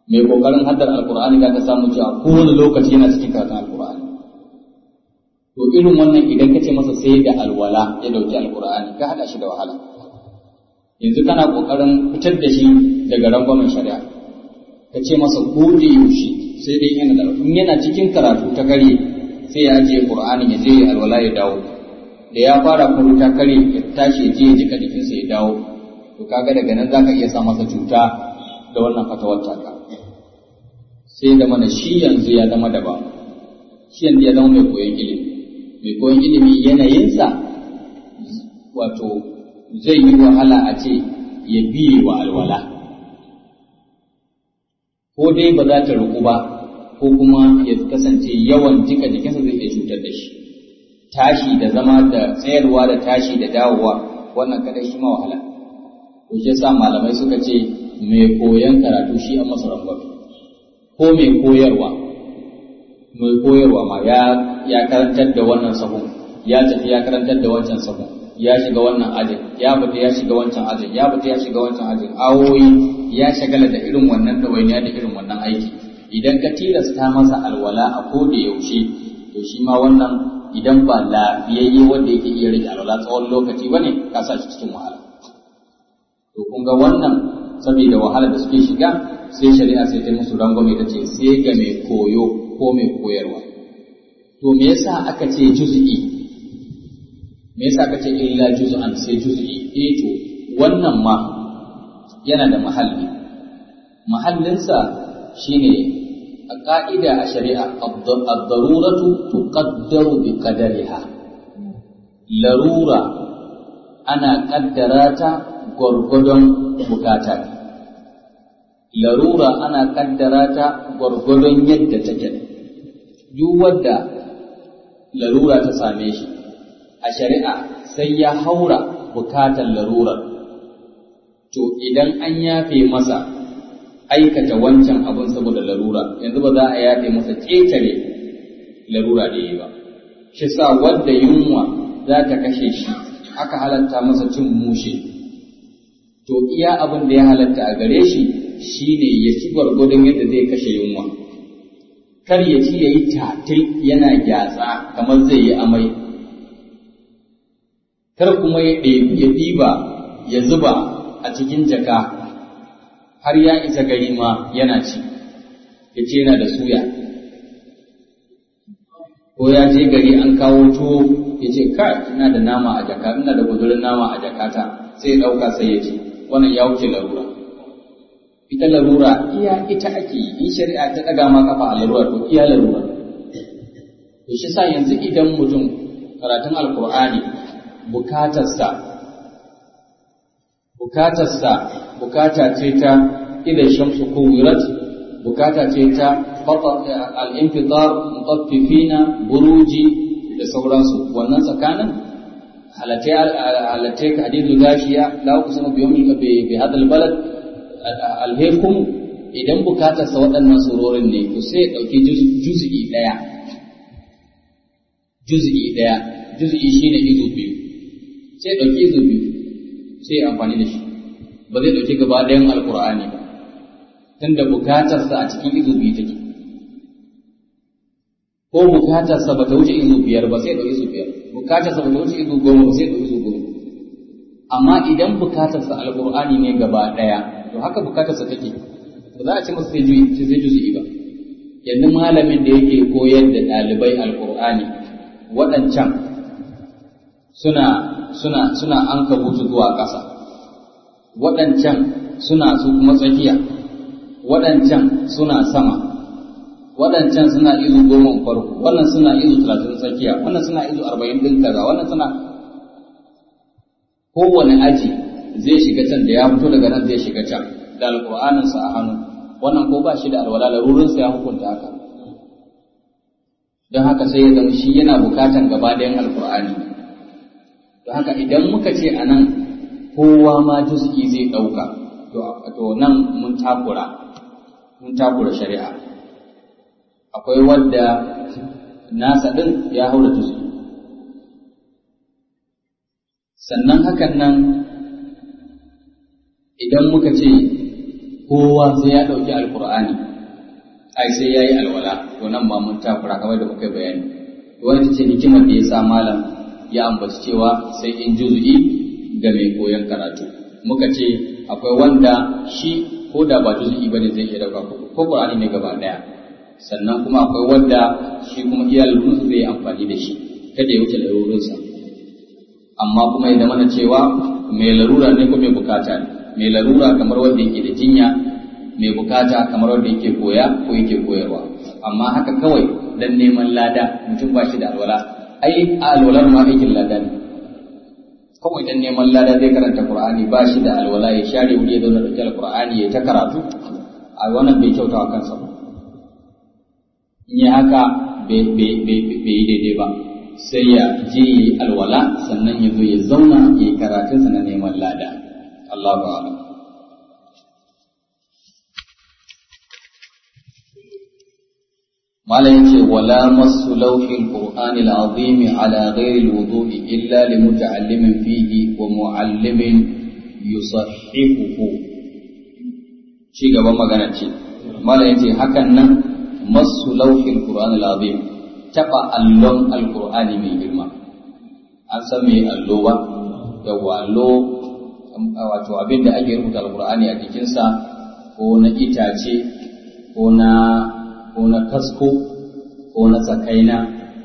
mai kokarin haddar alkur'ani ka samu cewa kowane lokaci yana cikin karatun alkur'ani to irin wannan idan ka ce masa sai da alwala ya dauki alkur'ani ka hada shi da wahala yanzu kana kokarin fitar da shi daga rangwamen shari'a ka ce masa ko da yaushe sai dai yana da in yana cikin karatu ta kare sai ya ajiye qur'ani ya je ya alwala ya dawo da ya fara kuma ta kare ya tashi ya je ya jika jikinsa ya dawo to kaga daga nan zaka iya sa masa cuta da wannan fatawar taka sai da mana shi yanzu ya zama daban shi yanzu ya zama mai koyon ilimi mai koyon ilimi yanayinsa wato zai yi wahala a ce ya biye wa alwala ko dai ba za ta ruku ba ko kuma ya kasance yawan jika jikinsa zai iya cutar da shi tashi da zama da tsayarwa da tashi da dawowa wannan kada shi ma wahala to shi yasa malamai suka ce mai koyon karatu shi an masa rangwame ko mai koyarwa mai koyarwa ma ya ya karantar da wannan sahun ya tafi ya karantar da wancan sahun ya shiga wannan ajin ya fita ya shiga wancan ajin ya fita ya shiga wancan ajin awoyi ya shagala da irin wannan dawainiya da irin wannan aiki idan ka tilasta masa alwala a ko da yaushe to shi ma wannan idan ba lafiyayye wanda yake iya rike alwala tsawon lokaci bane ka sa shi cikin wahala to kun ga wannan saboda wahala da suke shiga sai shari'a sai ta musu rangwame ta ce sai ga mai koyo ko mai koyarwa to me yasa aka ce juz'i me yasa aka ce illa juz'an sai juz'i eh to wannan ma yana da mahalli mahallinsa shine a ka'ida a shari'a ad-daruratu tuqaddaru bi qadariha larura ana kaddara ta gwargwadon bukata larura ana kaddara ta gwargwadon yadda take duk wadda larura ta same shi a shari'a sai ya haura bukatar larurar to idan an yafe masa aikata wancan abin saboda larura yanzu ba za a yafe masa ƙetare larura da yi ba shi sa wadda yunwa za ta kashe shi aka halatta masa cin mushe to iya abin da ya halatta a gare shi shine ya ci gwargwadon yadda zai kashe yunwa kar ya ci ya yi tatil yana gyatsa kamar zai yi amai kar kuma ya ɗiba ya zuba a cikin jaka har ya isa gari ma yana ci ya ce yana da suya ko ya je gari an kawo tuwo ya ce kai ina da nama a jaka ina da gudurin nama a jakata sai ya ɗauka sai ya ci wannan ya wuce larura ita larura iya ita ake yi in shari'a ta ɗaga ma kafa a larura to iya larura to shi sa yanzu idan mutum karatun alkur'ani bukatarsa bukatarsa bukata ce ta idan shamsu kuwirat bukata ce ta al-infitar mutaffifina buruji da sauransu wannan tsakanin halatai ka hadidu gashiya la uqsimu bi yawmil bi hadal balad alhekum idan bukatarsa waɗannan surorin ne to sai ya ɗauki juz'i ɗaya juz'i ɗaya juz'i shine izu biyu sai ya ɗauki izu biyu sai ya amfani da shi ba zai ɗauki gaba ɗayan alkur'ani ba tunda bukatarsa a cikin izu biyu take ko bukatarsa ba ta wuce izu biyar ba sai ya ɗauki izu biyar bukatarsa ba ta wuce izu goma ba sai ya ɗauki izu goma amma idan bukatarsa alkur'ani ne gaba ɗaya to haka bukatarsa take ba za a ce masa sai juzu'i ba yanzu malamin da yake koyar da ɗalibai alkur'ani waɗancan suna suna suna an kabutu zuwa ƙasa waɗancan suna su kuma tsakiya waɗancan suna sama waɗancan suna izu goma farko wannan suna izu talatin tsakiya wannan suna izu arba'in ɗin kaza wannan suna kowane aji zai shiga can da ya fito daga nan zai shiga can da alƙur'aninsa a hannu wannan ko ba shi da alwala larurinsa ya hukunta haka don haka sai ya zama shi yana bukatan gaba ɗayan alƙur'ani don haka idan muka ce a nan kowa ma juz'i zai ɗauka to nan mun takura mun takura shari'a akwai wadda nasa ɗin ya haura juz'i sannan hakan nan idan muka ce kowa sai ya ɗauki alkur'ani ai sai ya yi alwala to nan ma mun takura kamar da muka bayani wani ta ce hikimar da ya sa malam ya ambaci cewa sai in juzu'i ga mai koyon karatu muka ce akwai wanda shi ko da ba juzu'i bane zai iya dauka ko qur'ani ne gaba daya sannan kuma akwai wanda shi kuma iya lalurunsa zai yi amfani da shi kada ya wuce lalurunsa amma kuma ya zama cewa mai larura ne ko mai bukata ne mai larura kamar wanda yake da jinya mai bukata kamar wanda yake koya ko yake koyarwa amma haka kawai dan neman lada mutum ba shi da alwala ai alwalar ma aikin lada ne kawai dan neman lada zai karanta qur'ani ba shi da alwala ya share wuri ya zauna da alqur'ani ya ta karatu a wannan bai kyauta wa kansa ba in yi haka bai yi daidai ba sai ya je yi alwala sannan ya zo ya zauna ya yi karatunsa na neman lada Allah ba Mala yace wala masu lauhin Qur'ani al-azim ala ghairi al-wudu' illa li muta'allimin fihi wa mu'allimin yusahhihuhu ci gaban magana ce Mala yace hakan nan masu lauhin Qur'ani al-azim taba allon al-Qur'ani mai girma an san me allo ba yawa allo wato abin da ake rubuta al-Qur'ani a jikinsa ko na itace ko na ko na kasko ko na tsakaina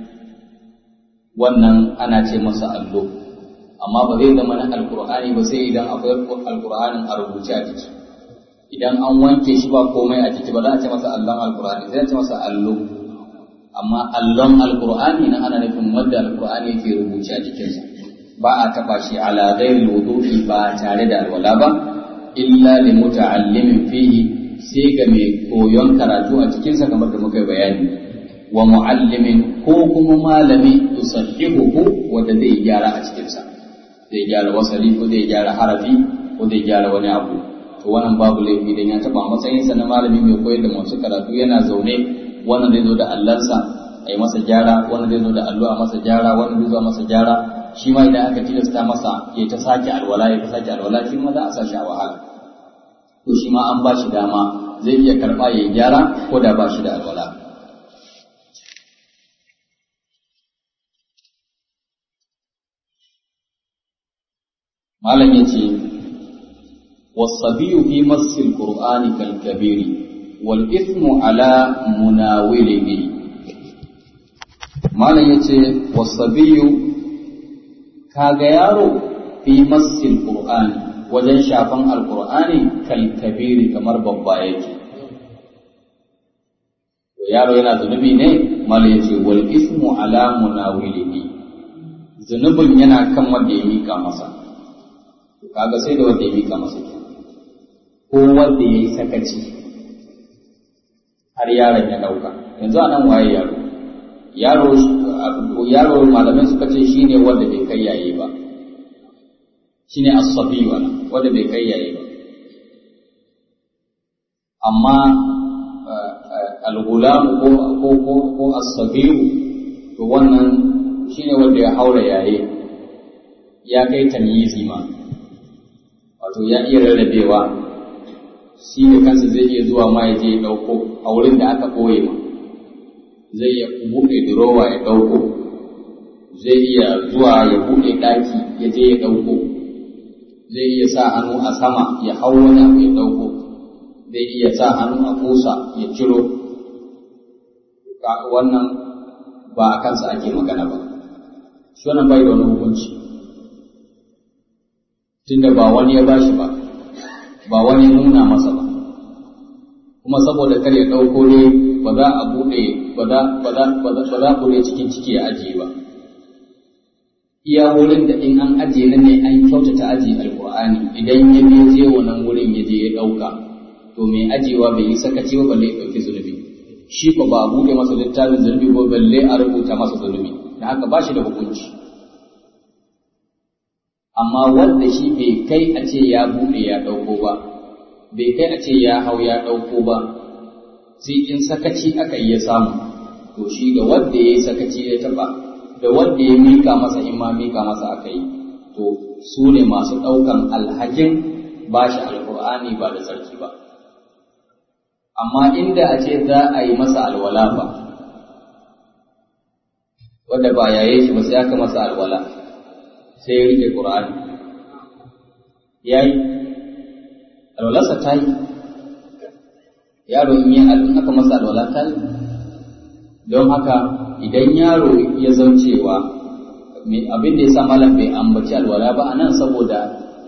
wannan ana ce masa allo amma ba zai zama na alkur'ani ba sai idan akwai alkur'anin a rubuce a jiki idan an wanke shi ba komai a jiki ba za a ce masa allon alkur'ani sai a ce masa allo amma allon alkur'ani na ana nufin wanda alkur'ani ke rubuce a jikinsa ba a taba shi ala ghairi wudu'i ba tare da alwala ba illa li muta'allimin fihi sai ga mai koyon karatu a cikinsa kamar da muka bayani wa mu'allimin ko kuma malami tusahihuhu wanda zai gyara a cikinsa zai gyara wasali ko zai gyara harafi ko zai gyara wani abu to wannan babu laifi dan ya taba matsayinsa na malami mai koyar da masu karatu yana zaune wannan zai zo da allansa a yi masa gyara wannan zai zo da allo a masa gyara wannan zai zo a masa gyara shi ma idan aka tilasta masa ya ta sake alwala ya ta sake alwala shi ma za a sa shi a wahala to shi ma an ba shi dama zai iya karɓa ya gyara ko da ba shi da alwala. Malam ya ce, Wasabiyu fi masil Qur'ani kalkabiri, wal ismu ala munawilihi. Malam ya ce, Wasabiyu, kaga yaro fi masil Qur'ani. wajen shafan alkur'ani kalkabiri kamar babba yake yaro yana zunubi ne mala yace wal ismu ala munawilihi zunubin yana kan wanda ya mika masa kaga sai da wanda ya mika masa ko wanda ya yi sakaci har yaron ya dauka yanzu anan waye yaro yaro yaro malamai suka ce shine wanda bai kai yayi ba shine as-sabi wala wanda bai kai yayi ba amma al-gulam ko ko ko, ko as-sabir to wannan shine wanda ya haura yayi ya kai tamyizi ma wato ya iya rarrabewa shi da kansa zai iya zuwa ma ya je ya dauko a wurin da aka koye ma zai iya buɗe durowa ya dauko zai iya zuwa ya buɗe ɗaki ya je ya dauko zai iya sa hannu a sama ya hau wani abu ya ɗauko zai iya sa hannu a kusa ya ciro wannan ba a kansa ake magana ba shi wannan bai da wani hukunci tunda ba wani ya bashi ba ba wani ya nuna masa ba kuma saboda kar ya ɗauko ne ba za a buɗe ba za a buɗe cikin ciki ya ajiye ba iya wurin da in an ajiye nan ne an kyautata ajiye alkur'ani idan ya biyo je wannan wurin ya je ya ɗauka to mai ajiyewa bai yi sakaci ba balle ya ɗauki zunubi shi ko ba a buɗe masa littafin zunubi ko balle a rubuta masa zunubi da haka ba shi da hukunci amma wanda shi bai kai a ce ya buɗe ya ɗauko ba bai kai a ce ya hau ya ɗauko ba sai in sakaci aka yi ya samu to shi da wanda ya yi sakaci ya taɓa da wanda ya mika masa in ma mika masa aka yi to su ne masu ɗaukan alhakin ba shi alƙur'ani ba da sarki ba amma inda a ce za a yi masa alwala ba wadda ba yaye shi ba sai aka masa alwala sai ya rike ƙur'ani ya yi alwalarsa ta yi yaro in yi in aka masa alwala ta yi don haka idan yaro ya zan cewa abin da ya sa malam bai ambaci alwala ba a nan saboda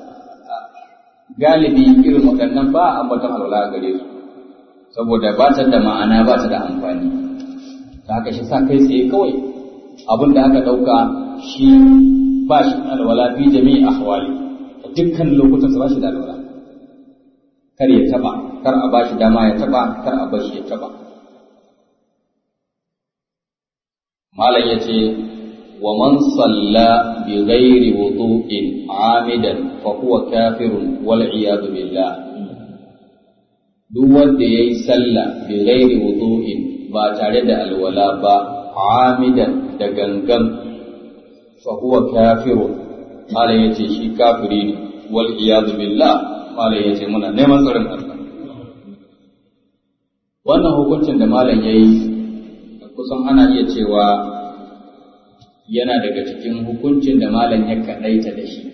galibi irin waɗannan ba a ambatan alwala a gare su saboda ba ta da ma'ana ba ta da amfani ta haka shi sa kai tsaye kawai abin da aka ɗauka shi ba shi alwala fi jami'i ahwali dukkan lokutan ba shi da alwala kar ya taba kar a bashi dama ya taba kar a bashi ya taba malam yace wa man salla bi ghairi wudu'in amidan fa huwa kafirun wal iyad billah duk wanda yayi sallah bi ghairi wudu'in ba tare da alwala ba amidan da gangan fa huwa kafirun malam yace shi kafiri ne wal iyad billah malam yace muna neman tsarin Allah wannan hukuncin da malam yayi kusan ana iya cewa yana daga cikin hukuncin da malam ya kaɗaita da shi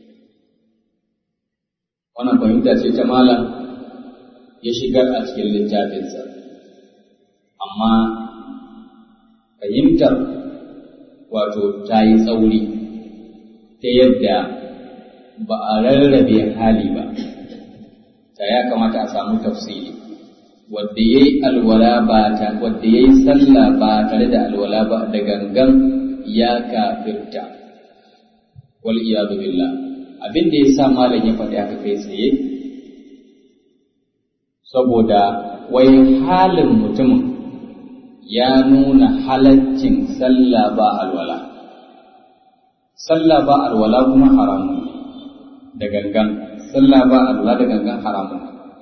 wannan fahimta ce ta malam ya shigar a cikin littafinsa amma fahimtar wato ta yi tsauri ta yadda ba a rarrabe hali ba ta ya kamata a samu tafsiri wadda ya yi alwala ba ta wadda ya yi sallah ba tare da alwala ba da gangan ya kafirta wal iyadu billah abin da ya sa malam ya faɗi haka kai tsaye saboda wai halin mutumin ya nuna halaccin sallah ba alwala sallah ba alwala kuma haramun da gangan sallah ba alwala da gangan haramun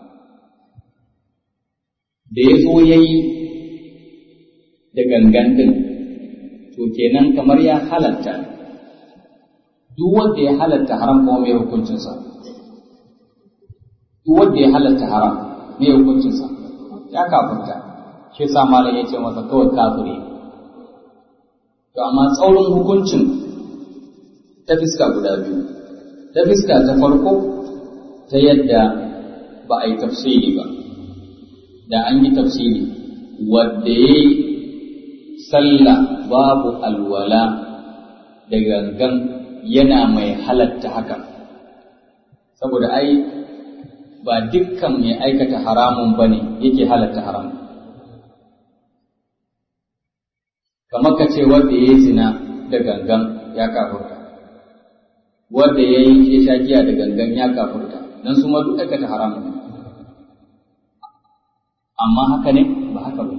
da ya zo ya yi da gangan din to kenan kamar ya halatta duk wanda ya halatta haram kuma mai hukuncinsa duk wanda ya halatta haram mai hukuncinsa ya kafirta shi sa malam ya ce masa kawai kafiri to amma tsaurin hukuncin ta fiska guda biyu ta fiska ta farko ta yadda ba a yi tafsiri ba da an yi tafsiri wadda ya yi sallah babu alwala da gangan yana mai halatta haka saboda ai ba dukkan mai aikata haramun ba ne yake halatta haram kamar ka ce wanda ya yi zina da gangan ya kafurta wanda ya yi sha giya da gangan ya kafurta don su ma duk aikata haramun ne amma haka ne ba haka ba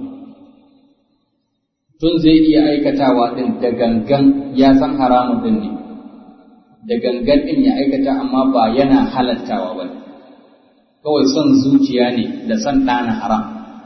tun zai iya aikatawa din da gangan ya san haramun din ne da gangan din ya aikata amma ba yana halattawa ba kawai son zuciya ne da son ɗana haram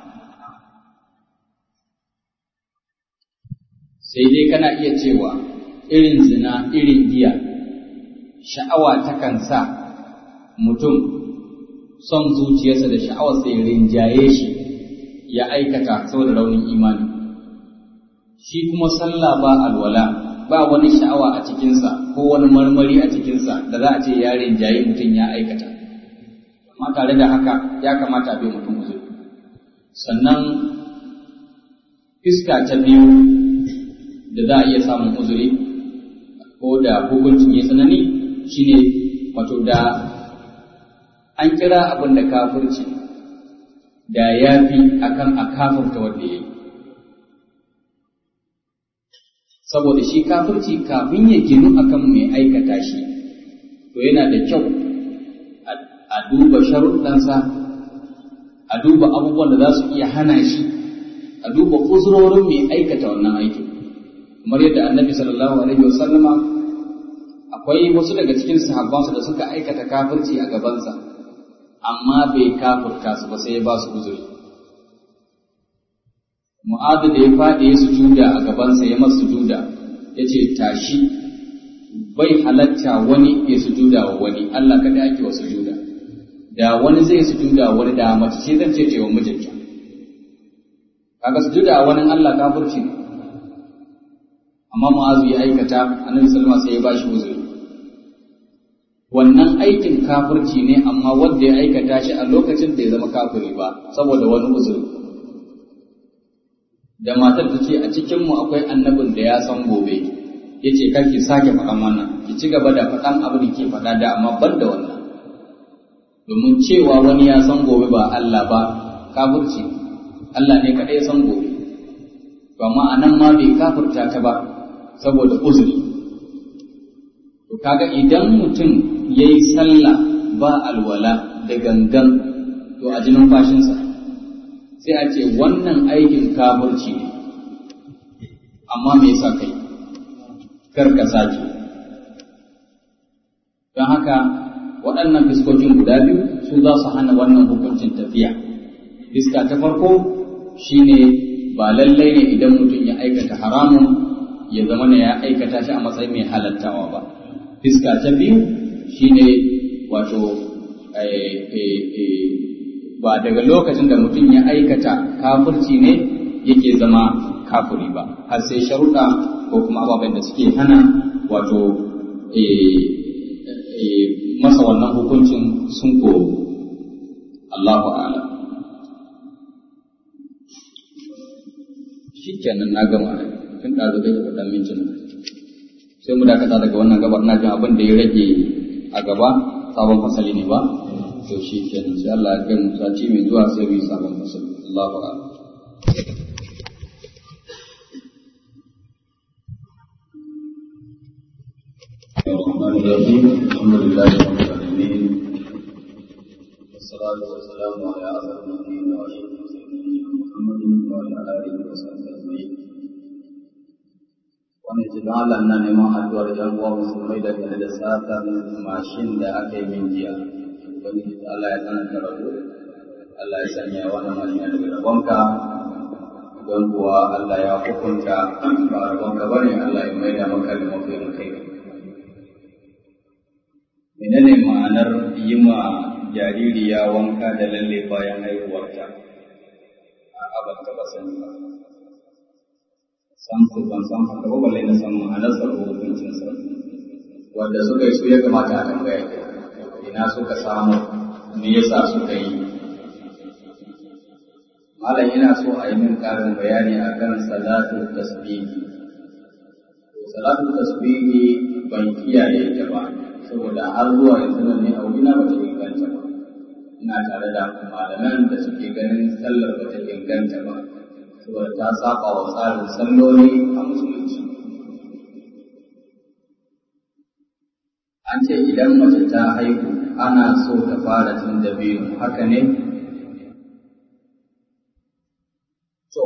sai dai kana iya cewa irin zina irin giya sha'awa takan sa mutum son zuciyarsa da sha'awar sai rinjaye shi ya aikata saboda raunin imani shi kuma sallah ba alwala ba wani sha'awa a cikinsa ko wani marmari a cikinsa da za a ce ya rinjaye mutum ya aikata amma tare da haka ya kamata a bai mutum uzuri sannan fiska ta biyu da za a iya samun uzuri ko da hukuncin ya tsanani shine wato da an kira abin da kafirci da ya fi akan a kafirta wanda ya yi saboda shi kafirci kafin ya ginu akan mai aikata shi to yana da kyau a duba sharuɗansa a duba abubuwan da za su iya hana shi a duba uzurorin mai aikata wannan aikin kamar yadda annabi sallallahu alaihi wasallama akwai wasu daga cikin sahabbansa da suka aikata kafirci a gabansa amma bai kafurta su ba sai ya ba su uzuri mu'adu da ya faɗi ya sujuda a gabansa ya masa sujuda ya ce tashi bai halatta wani ya sujuda wa wani Allah kada ake wa sujuda da wani zai sujuda wani da mace ce zan ce wa mijinta kaga sujuda wani Allah kafirci ne amma mu'azu ya aikata annabi sallama sai ya bashi uzuri wannan aikin kafirci ne amma wanda ya aikata shi a lokacin da ya zama kafiri ba saboda wani uzuri da matar ta ce a cikinmu akwai annabin da ya san gobe ya ce kar ki sake faɗan wannan ki ci gaba da faɗan abin da ke faɗa da amma ban da wannan domin cewa wani ya san gobe ba Allah ba kafirci Allah ne kaɗai ya san gobe to amma a nan ma bai kafirta ta ba saboda uzuri to kaga idan mutum ya yi sallah ba alwala da gangan to a jinin fashinsa sai a ce wannan aikin kafirci ne amma me yasa kai kar ka sake don haka waɗannan fiskokin guda biyu su za su hana wannan hukuncin tafiya fiska ta farko shine ba lallai ne idan mutum ya aikata haramun ya zama ne ya aikata shi a matsayin mai halattawa ba fiska ta biyu shine wato ba daga lokacin da mutum ya aikata kafirci ne yake zama kafiri ba har sai sharuɗa ko kuma ababen da suke hana wato masa wannan hukuncin sun ko Allahu a'ala shikenan na gama tun da zai faɗa mincin sai mu dakata daga wannan gabar na jin abin da ya rage a gaba sabon fasali ne ba to shi kenan sai Allah ya kai mu sati mai zuwa sai mu yi sabon fasali Allahu a'lam الرحمن الرحيم الحمد لله رب العالمين والصلاة والسلام على أسعد النبيين وأشرف المرسلين محمد وعلى آله وصحبه أجمعين wani ce don Allah na neman addu'ar ‘yan uwa musulmai da game da satan mashin da aka yi min jiya. Wani Allah ya tsananta rabu, Allah ya sanya wannan mashin daga rabonka, don kuwa Allah ya hukunta ba rabonka ba ne Allah ya maida maka da mafi kai. Menene ma'anar yi ma jaririya wanka da lalle bayan haihuwarta? A abin taɓa sani ba. san su ban san haka ba balle na san ma'anar sa ko hukuncin sa wanda suka yi su ya kamata a tambaya ina suka samu me yasa suka yi malam ina so a yi min karin bayani akan salatu tasbihi salatu tasbihi ban kiyaye ta ba saboda har zuwa yanzu nan ne a wurina ba ta inganta ba ina tare da malaman da suke ganin sallar ba ta inganta ba saboda ta saba wa tsarin salloli a musulunci. An ce idan mace ta haihu ana so ta fara cin dabino haka ne? To,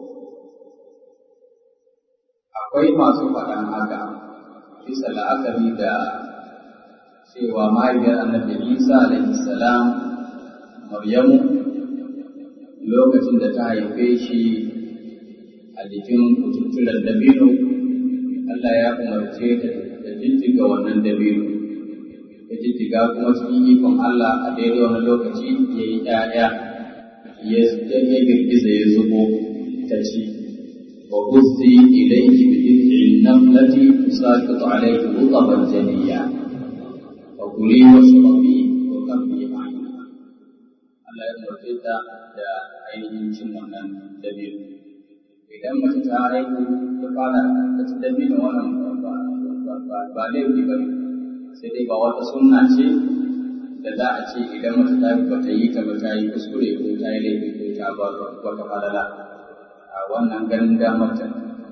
akwai masu faɗan haka bisa la'akari da cewa mahaifiyar annabi Isa alaihi salam Maryamu lokacin da ta haife shi a jikin kututturen dabino, Allah ya umarce ta da jijjiga wannan dabino, ya jijjiga kuma cikin ikon Allah a daidai wani lokaci ya yi ‘ya'ya, ya girgiza ya zubo ta ci. Wa kuzi ilayki bi dhikrin namlati tusaqitu alayki rutaban janiyya fa kuli washrabi wa qarri a'yuna Allah ya umarce ta da ainihin cin wannan dabino idan mace ta haihu ta fara ta ci dabino wannan ba laifi ba ne sai dai ba wata sunna ce da za a ce idan mace ta ba ta yi ta ba ta yi kuskure ko ta yi laifi ko ta ba wata falala a wannan ganin damar ta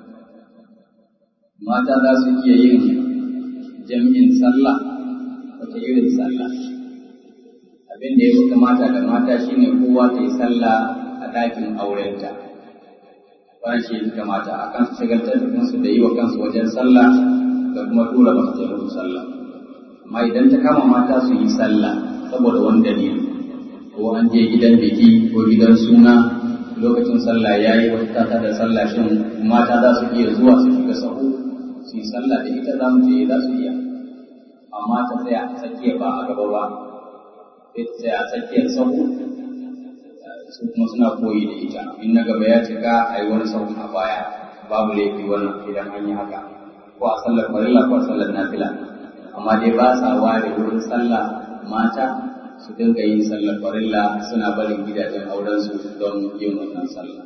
mata za su iya yin jami'in sallah wata irin sallah abin da ya fi kamata da mata shine kowa ta yi sallah a ɗakin aurenta wannan shi ya kamata a kan su shagaltar da kansu da yi wa kansu wajen sallah da kuma tura masu ta musu sallah amma idan ta kama mata su yi sallah saboda wani dalili ko an je gidan biki ko gidan suna lokacin sallah ya yi wata tata da sallah shin mata za su iya zuwa su shiga sahu su yi sallah da ita za mu je za su iya amma ta tsaya a tsakiya ba a gaba ba sai ta tsaya a tsakiyar sahu su kuma suna koyi da ita in na gaba ya cika a yi wani sahun a baya babu laifi wannan idan an yi haka ko a sallar farilla ko a sallar nafila amma dai ba sa ware wurin sallah mata su dinga yin sallar farilla suna barin gidajen aurensu don yin wannan sallah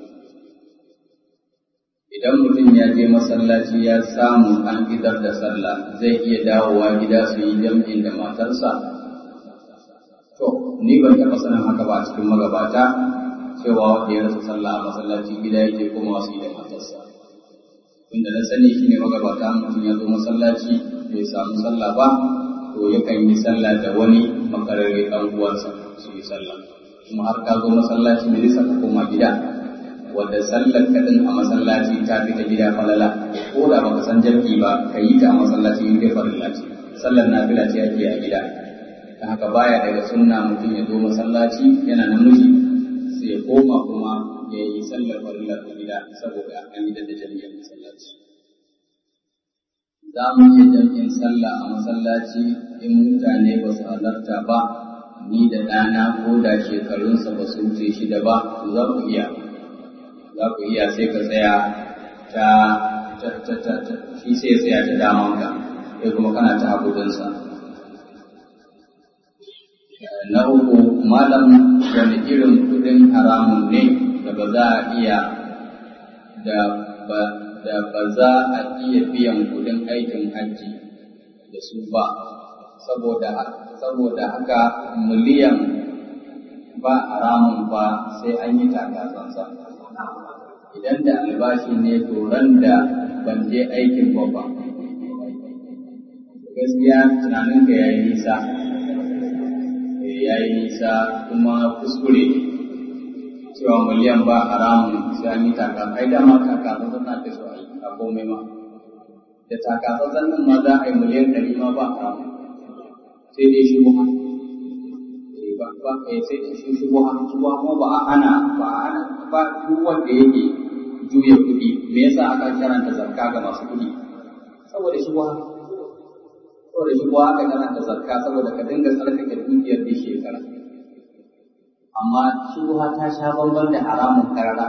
idan mutum ya je masallaci ya samu an idar da sallah zai iya dawowa gida su yi jam'in da matarsa to ni ban taɓa sanin haka ba cikin magabata cewa wanda ya rasa sallah a masallaci gida yake kuma wasu yi da matarsa inda na sani shi ne magabata mutum ya zo masallaci bai samu sallah ba to yakan yi sallah da wani makararre ɗan uwansa su yi sallah kuma har ka zo masallaci ne nisa ka koma gida wanda sallar kaɗin a masallaci ta fi ta gida falala ko da baka san jarki ba ka yi ta a masallaci in dai farilla ce sallar nafila ce ake a gida ta haka baya daga sunna mutum ya zo masallaci yana namiji sai ya koma kuma ya yi sallar farilla a gida saboda an yi da jami'ar masallaci za mu iya jam'in sallah a masallaci in mutane ba su halarta ba ni da ɗana ko da shekarunsa ba su wuce shida ba za ku iya za ku iya sai ka tsaya ta shi sai ya tsaya ta damanka sai kuma kana ta hagudansa na uku malam wani irin kudin haramun ne da ba za a iya da ba da ba za a iya biyan kudin aikin hajji da su ba saboda saboda haka miliyan ba haramun ba sai an yi takasansa idan da albashi ne to ran da ban je aikin ba ba gaskiya tunaninka ya yi nisa ya yi nisa kuma kuskure cewa miliyan ba haramun sai an yi taka ai dama takasansa na ta so a komai ma da takasansa nan ma za a yi miliyan ɗari ma ba haramun sai dai shi buha ba ba sai dai shi shi buha shi buha kuma ba a ana ba a ana ba duk wanda yake juya kuɗi me yasa aka karanta zakka ga masu kuɗi saboda shi buha saboda shi buha aka karanta zakka saboda ka dinga tsarkake dukiyar da shekara amma shi buha ta sha bamban da haramun karara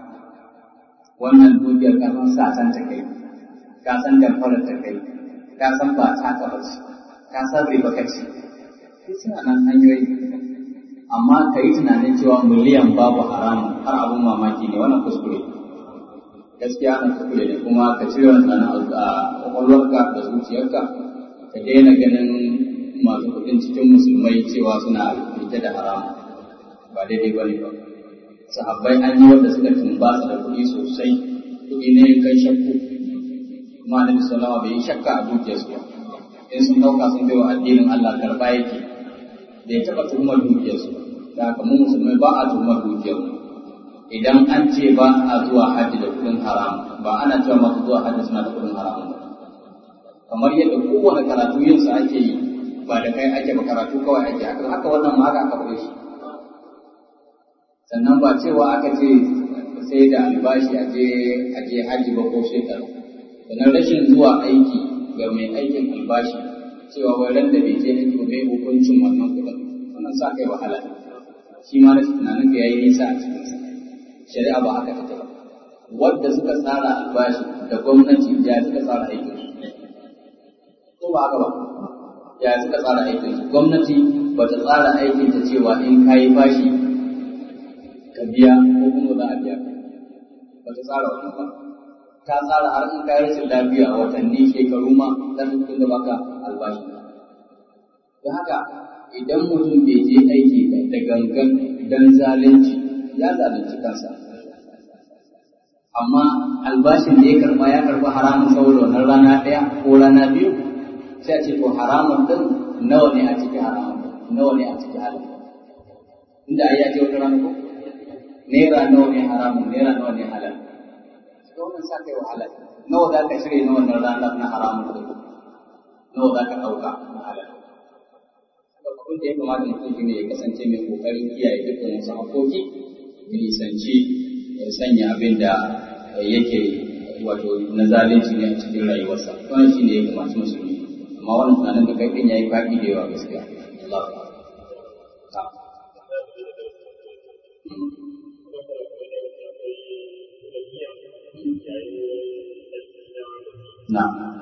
wannan dukiyar ka san sasan ta kai ka san damfarar ta kai ka san ba ta ka bace ka san riba kace suna nan hanyoyi amma ka yi tunanin cewa miliyan babu haramun har abun mamaki ne wannan kuskure gaskiya ana kuskure ne kuma ka cire wannan a kwakwalwarka da zuciyarka ka daina ganin masu kuɗin cikin musulmai cewa suna rike da haramun ba daidai ba ne ba sahabbai an yi wanda suka tumbasa da kuɗi sosai kuɗi ne kai shakku kuma annabi sallallahu bai yi shakka a dukiyarsu ba in sun ɗauka sun bai wa addinin Allah karɓa yake da ya taɓa tuhumar dukiyarsu da haka mu musulmai ba a tuhumar dukiyar idan an ce ba a zuwa hajji da kuɗin haram ba ana cewa masu zuwa hajji suna da kuɗin haram ba kamar yadda kowane karatu yin sa ake yi ba da kai ake ba karatu kawai ake haka haka wannan ma haka aka faɗe shi sannan ba cewa aka ce sai da albashi a je a je hajji ba ko shekaru sannan rashin zuwa aiki ga mai aikin albashi cewa wai ran da bai je aiki ba mai hukuncin wannan kuɗin wannan sa kai wahala shi ma rashin tunanin ka yayi nisa a cikin sa shari'a ba haka take ba wanda suka tsara albashi da gwamnati ya suka tsara aikin su ko ba haka ba ya suka tsara aikin su gwamnati ba ta tsara aikin ta cewa in kayi bashi ka biya ko kuma za a biya ba ta tsara wannan ba ta tsara har in kayi rashin lafiya a watanni shekaru ma dan tun da baka albashi don haka idan mutum bai je aiki da gangan dan zalunci ya zalunci kansa amma albashin da ya karba ya karba haramun saboda wannan rana ɗaya ko rana biyu sai a ce ko haramun din nawa ne a ciki haramun nawa ne a ciki halal inda ai ya ce wata rana ko naira nawa ne haramun naira nawa ne halal ga wannan sa kai wahala nawa za ka shirya na wannan ranar na haramun din nawa za ka ɗauka na halal abin da ya kamata mutum shi ne ya kasance mai kokarin kiyaye dukkan wasu haƙoƙi ya nisanci ya sanya abin da yake wato na zalunci ne a cikin rayuwarsa wannan shi ne ya kamata musulmi amma wannan tunanin da kai ɗin ya yi faɗi da yawa gaskiya Allah na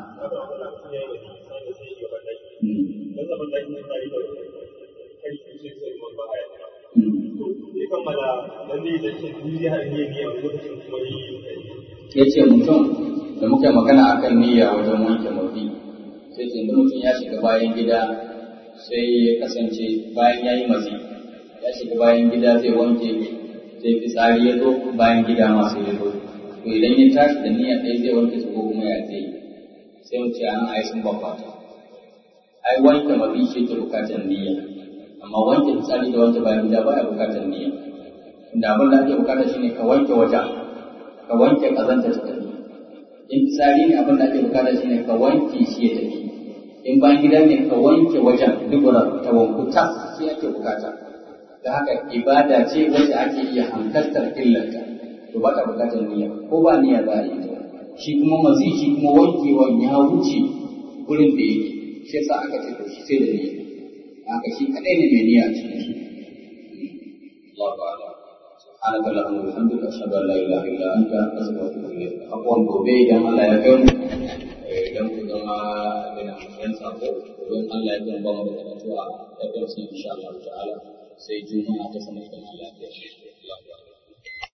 ya ce mutum da muka magana a kan niyya wajen wanke mafi sai ce mutum ya shiga bayan gida sai ya kasance bayan ya yi mazi ya shiga bayan gida zai wanke sai fitsari ya zo bayan gida masu ya zo to idan ya tashi da niyya ɗaya zai wanke su ko kuma ya zai sai mu ce an ai sun bambata ai wanke mafi shi ke bukatar niyya amma wanke fitsari da wanke bayan gida baya bukatar niyya inda abin da ake bukata shine ka wanke wajen ka wanke kazanta ta tafi in fitsari ne abin da ake bukata shine ka wanke shi ya tafi in bayan gida ne ka wanke wajen dubura ta wanku tas shi ake bukata da haka ibada ce wacce ake iya hankaltar illarta to ba ta bukatar niyya ko ba niyya za a yi ta shi kuma mazi shi kuma wankewan ya wuce gurin da yake shi yasa aka ce to shi sai da niyya haka shi kadai ne mai niyya a cikin shi Allahu a'lam سبحانك اللهم وبحمدك اشهد ان لا اله الا انت استغفرك اليك abuwan gobe idan Allah ya kai mu idan ku zama da yan sako don Allah ya kan ba mu da karatu a da insha Allah ta'ala sai juma'a ta sanar da Allah ya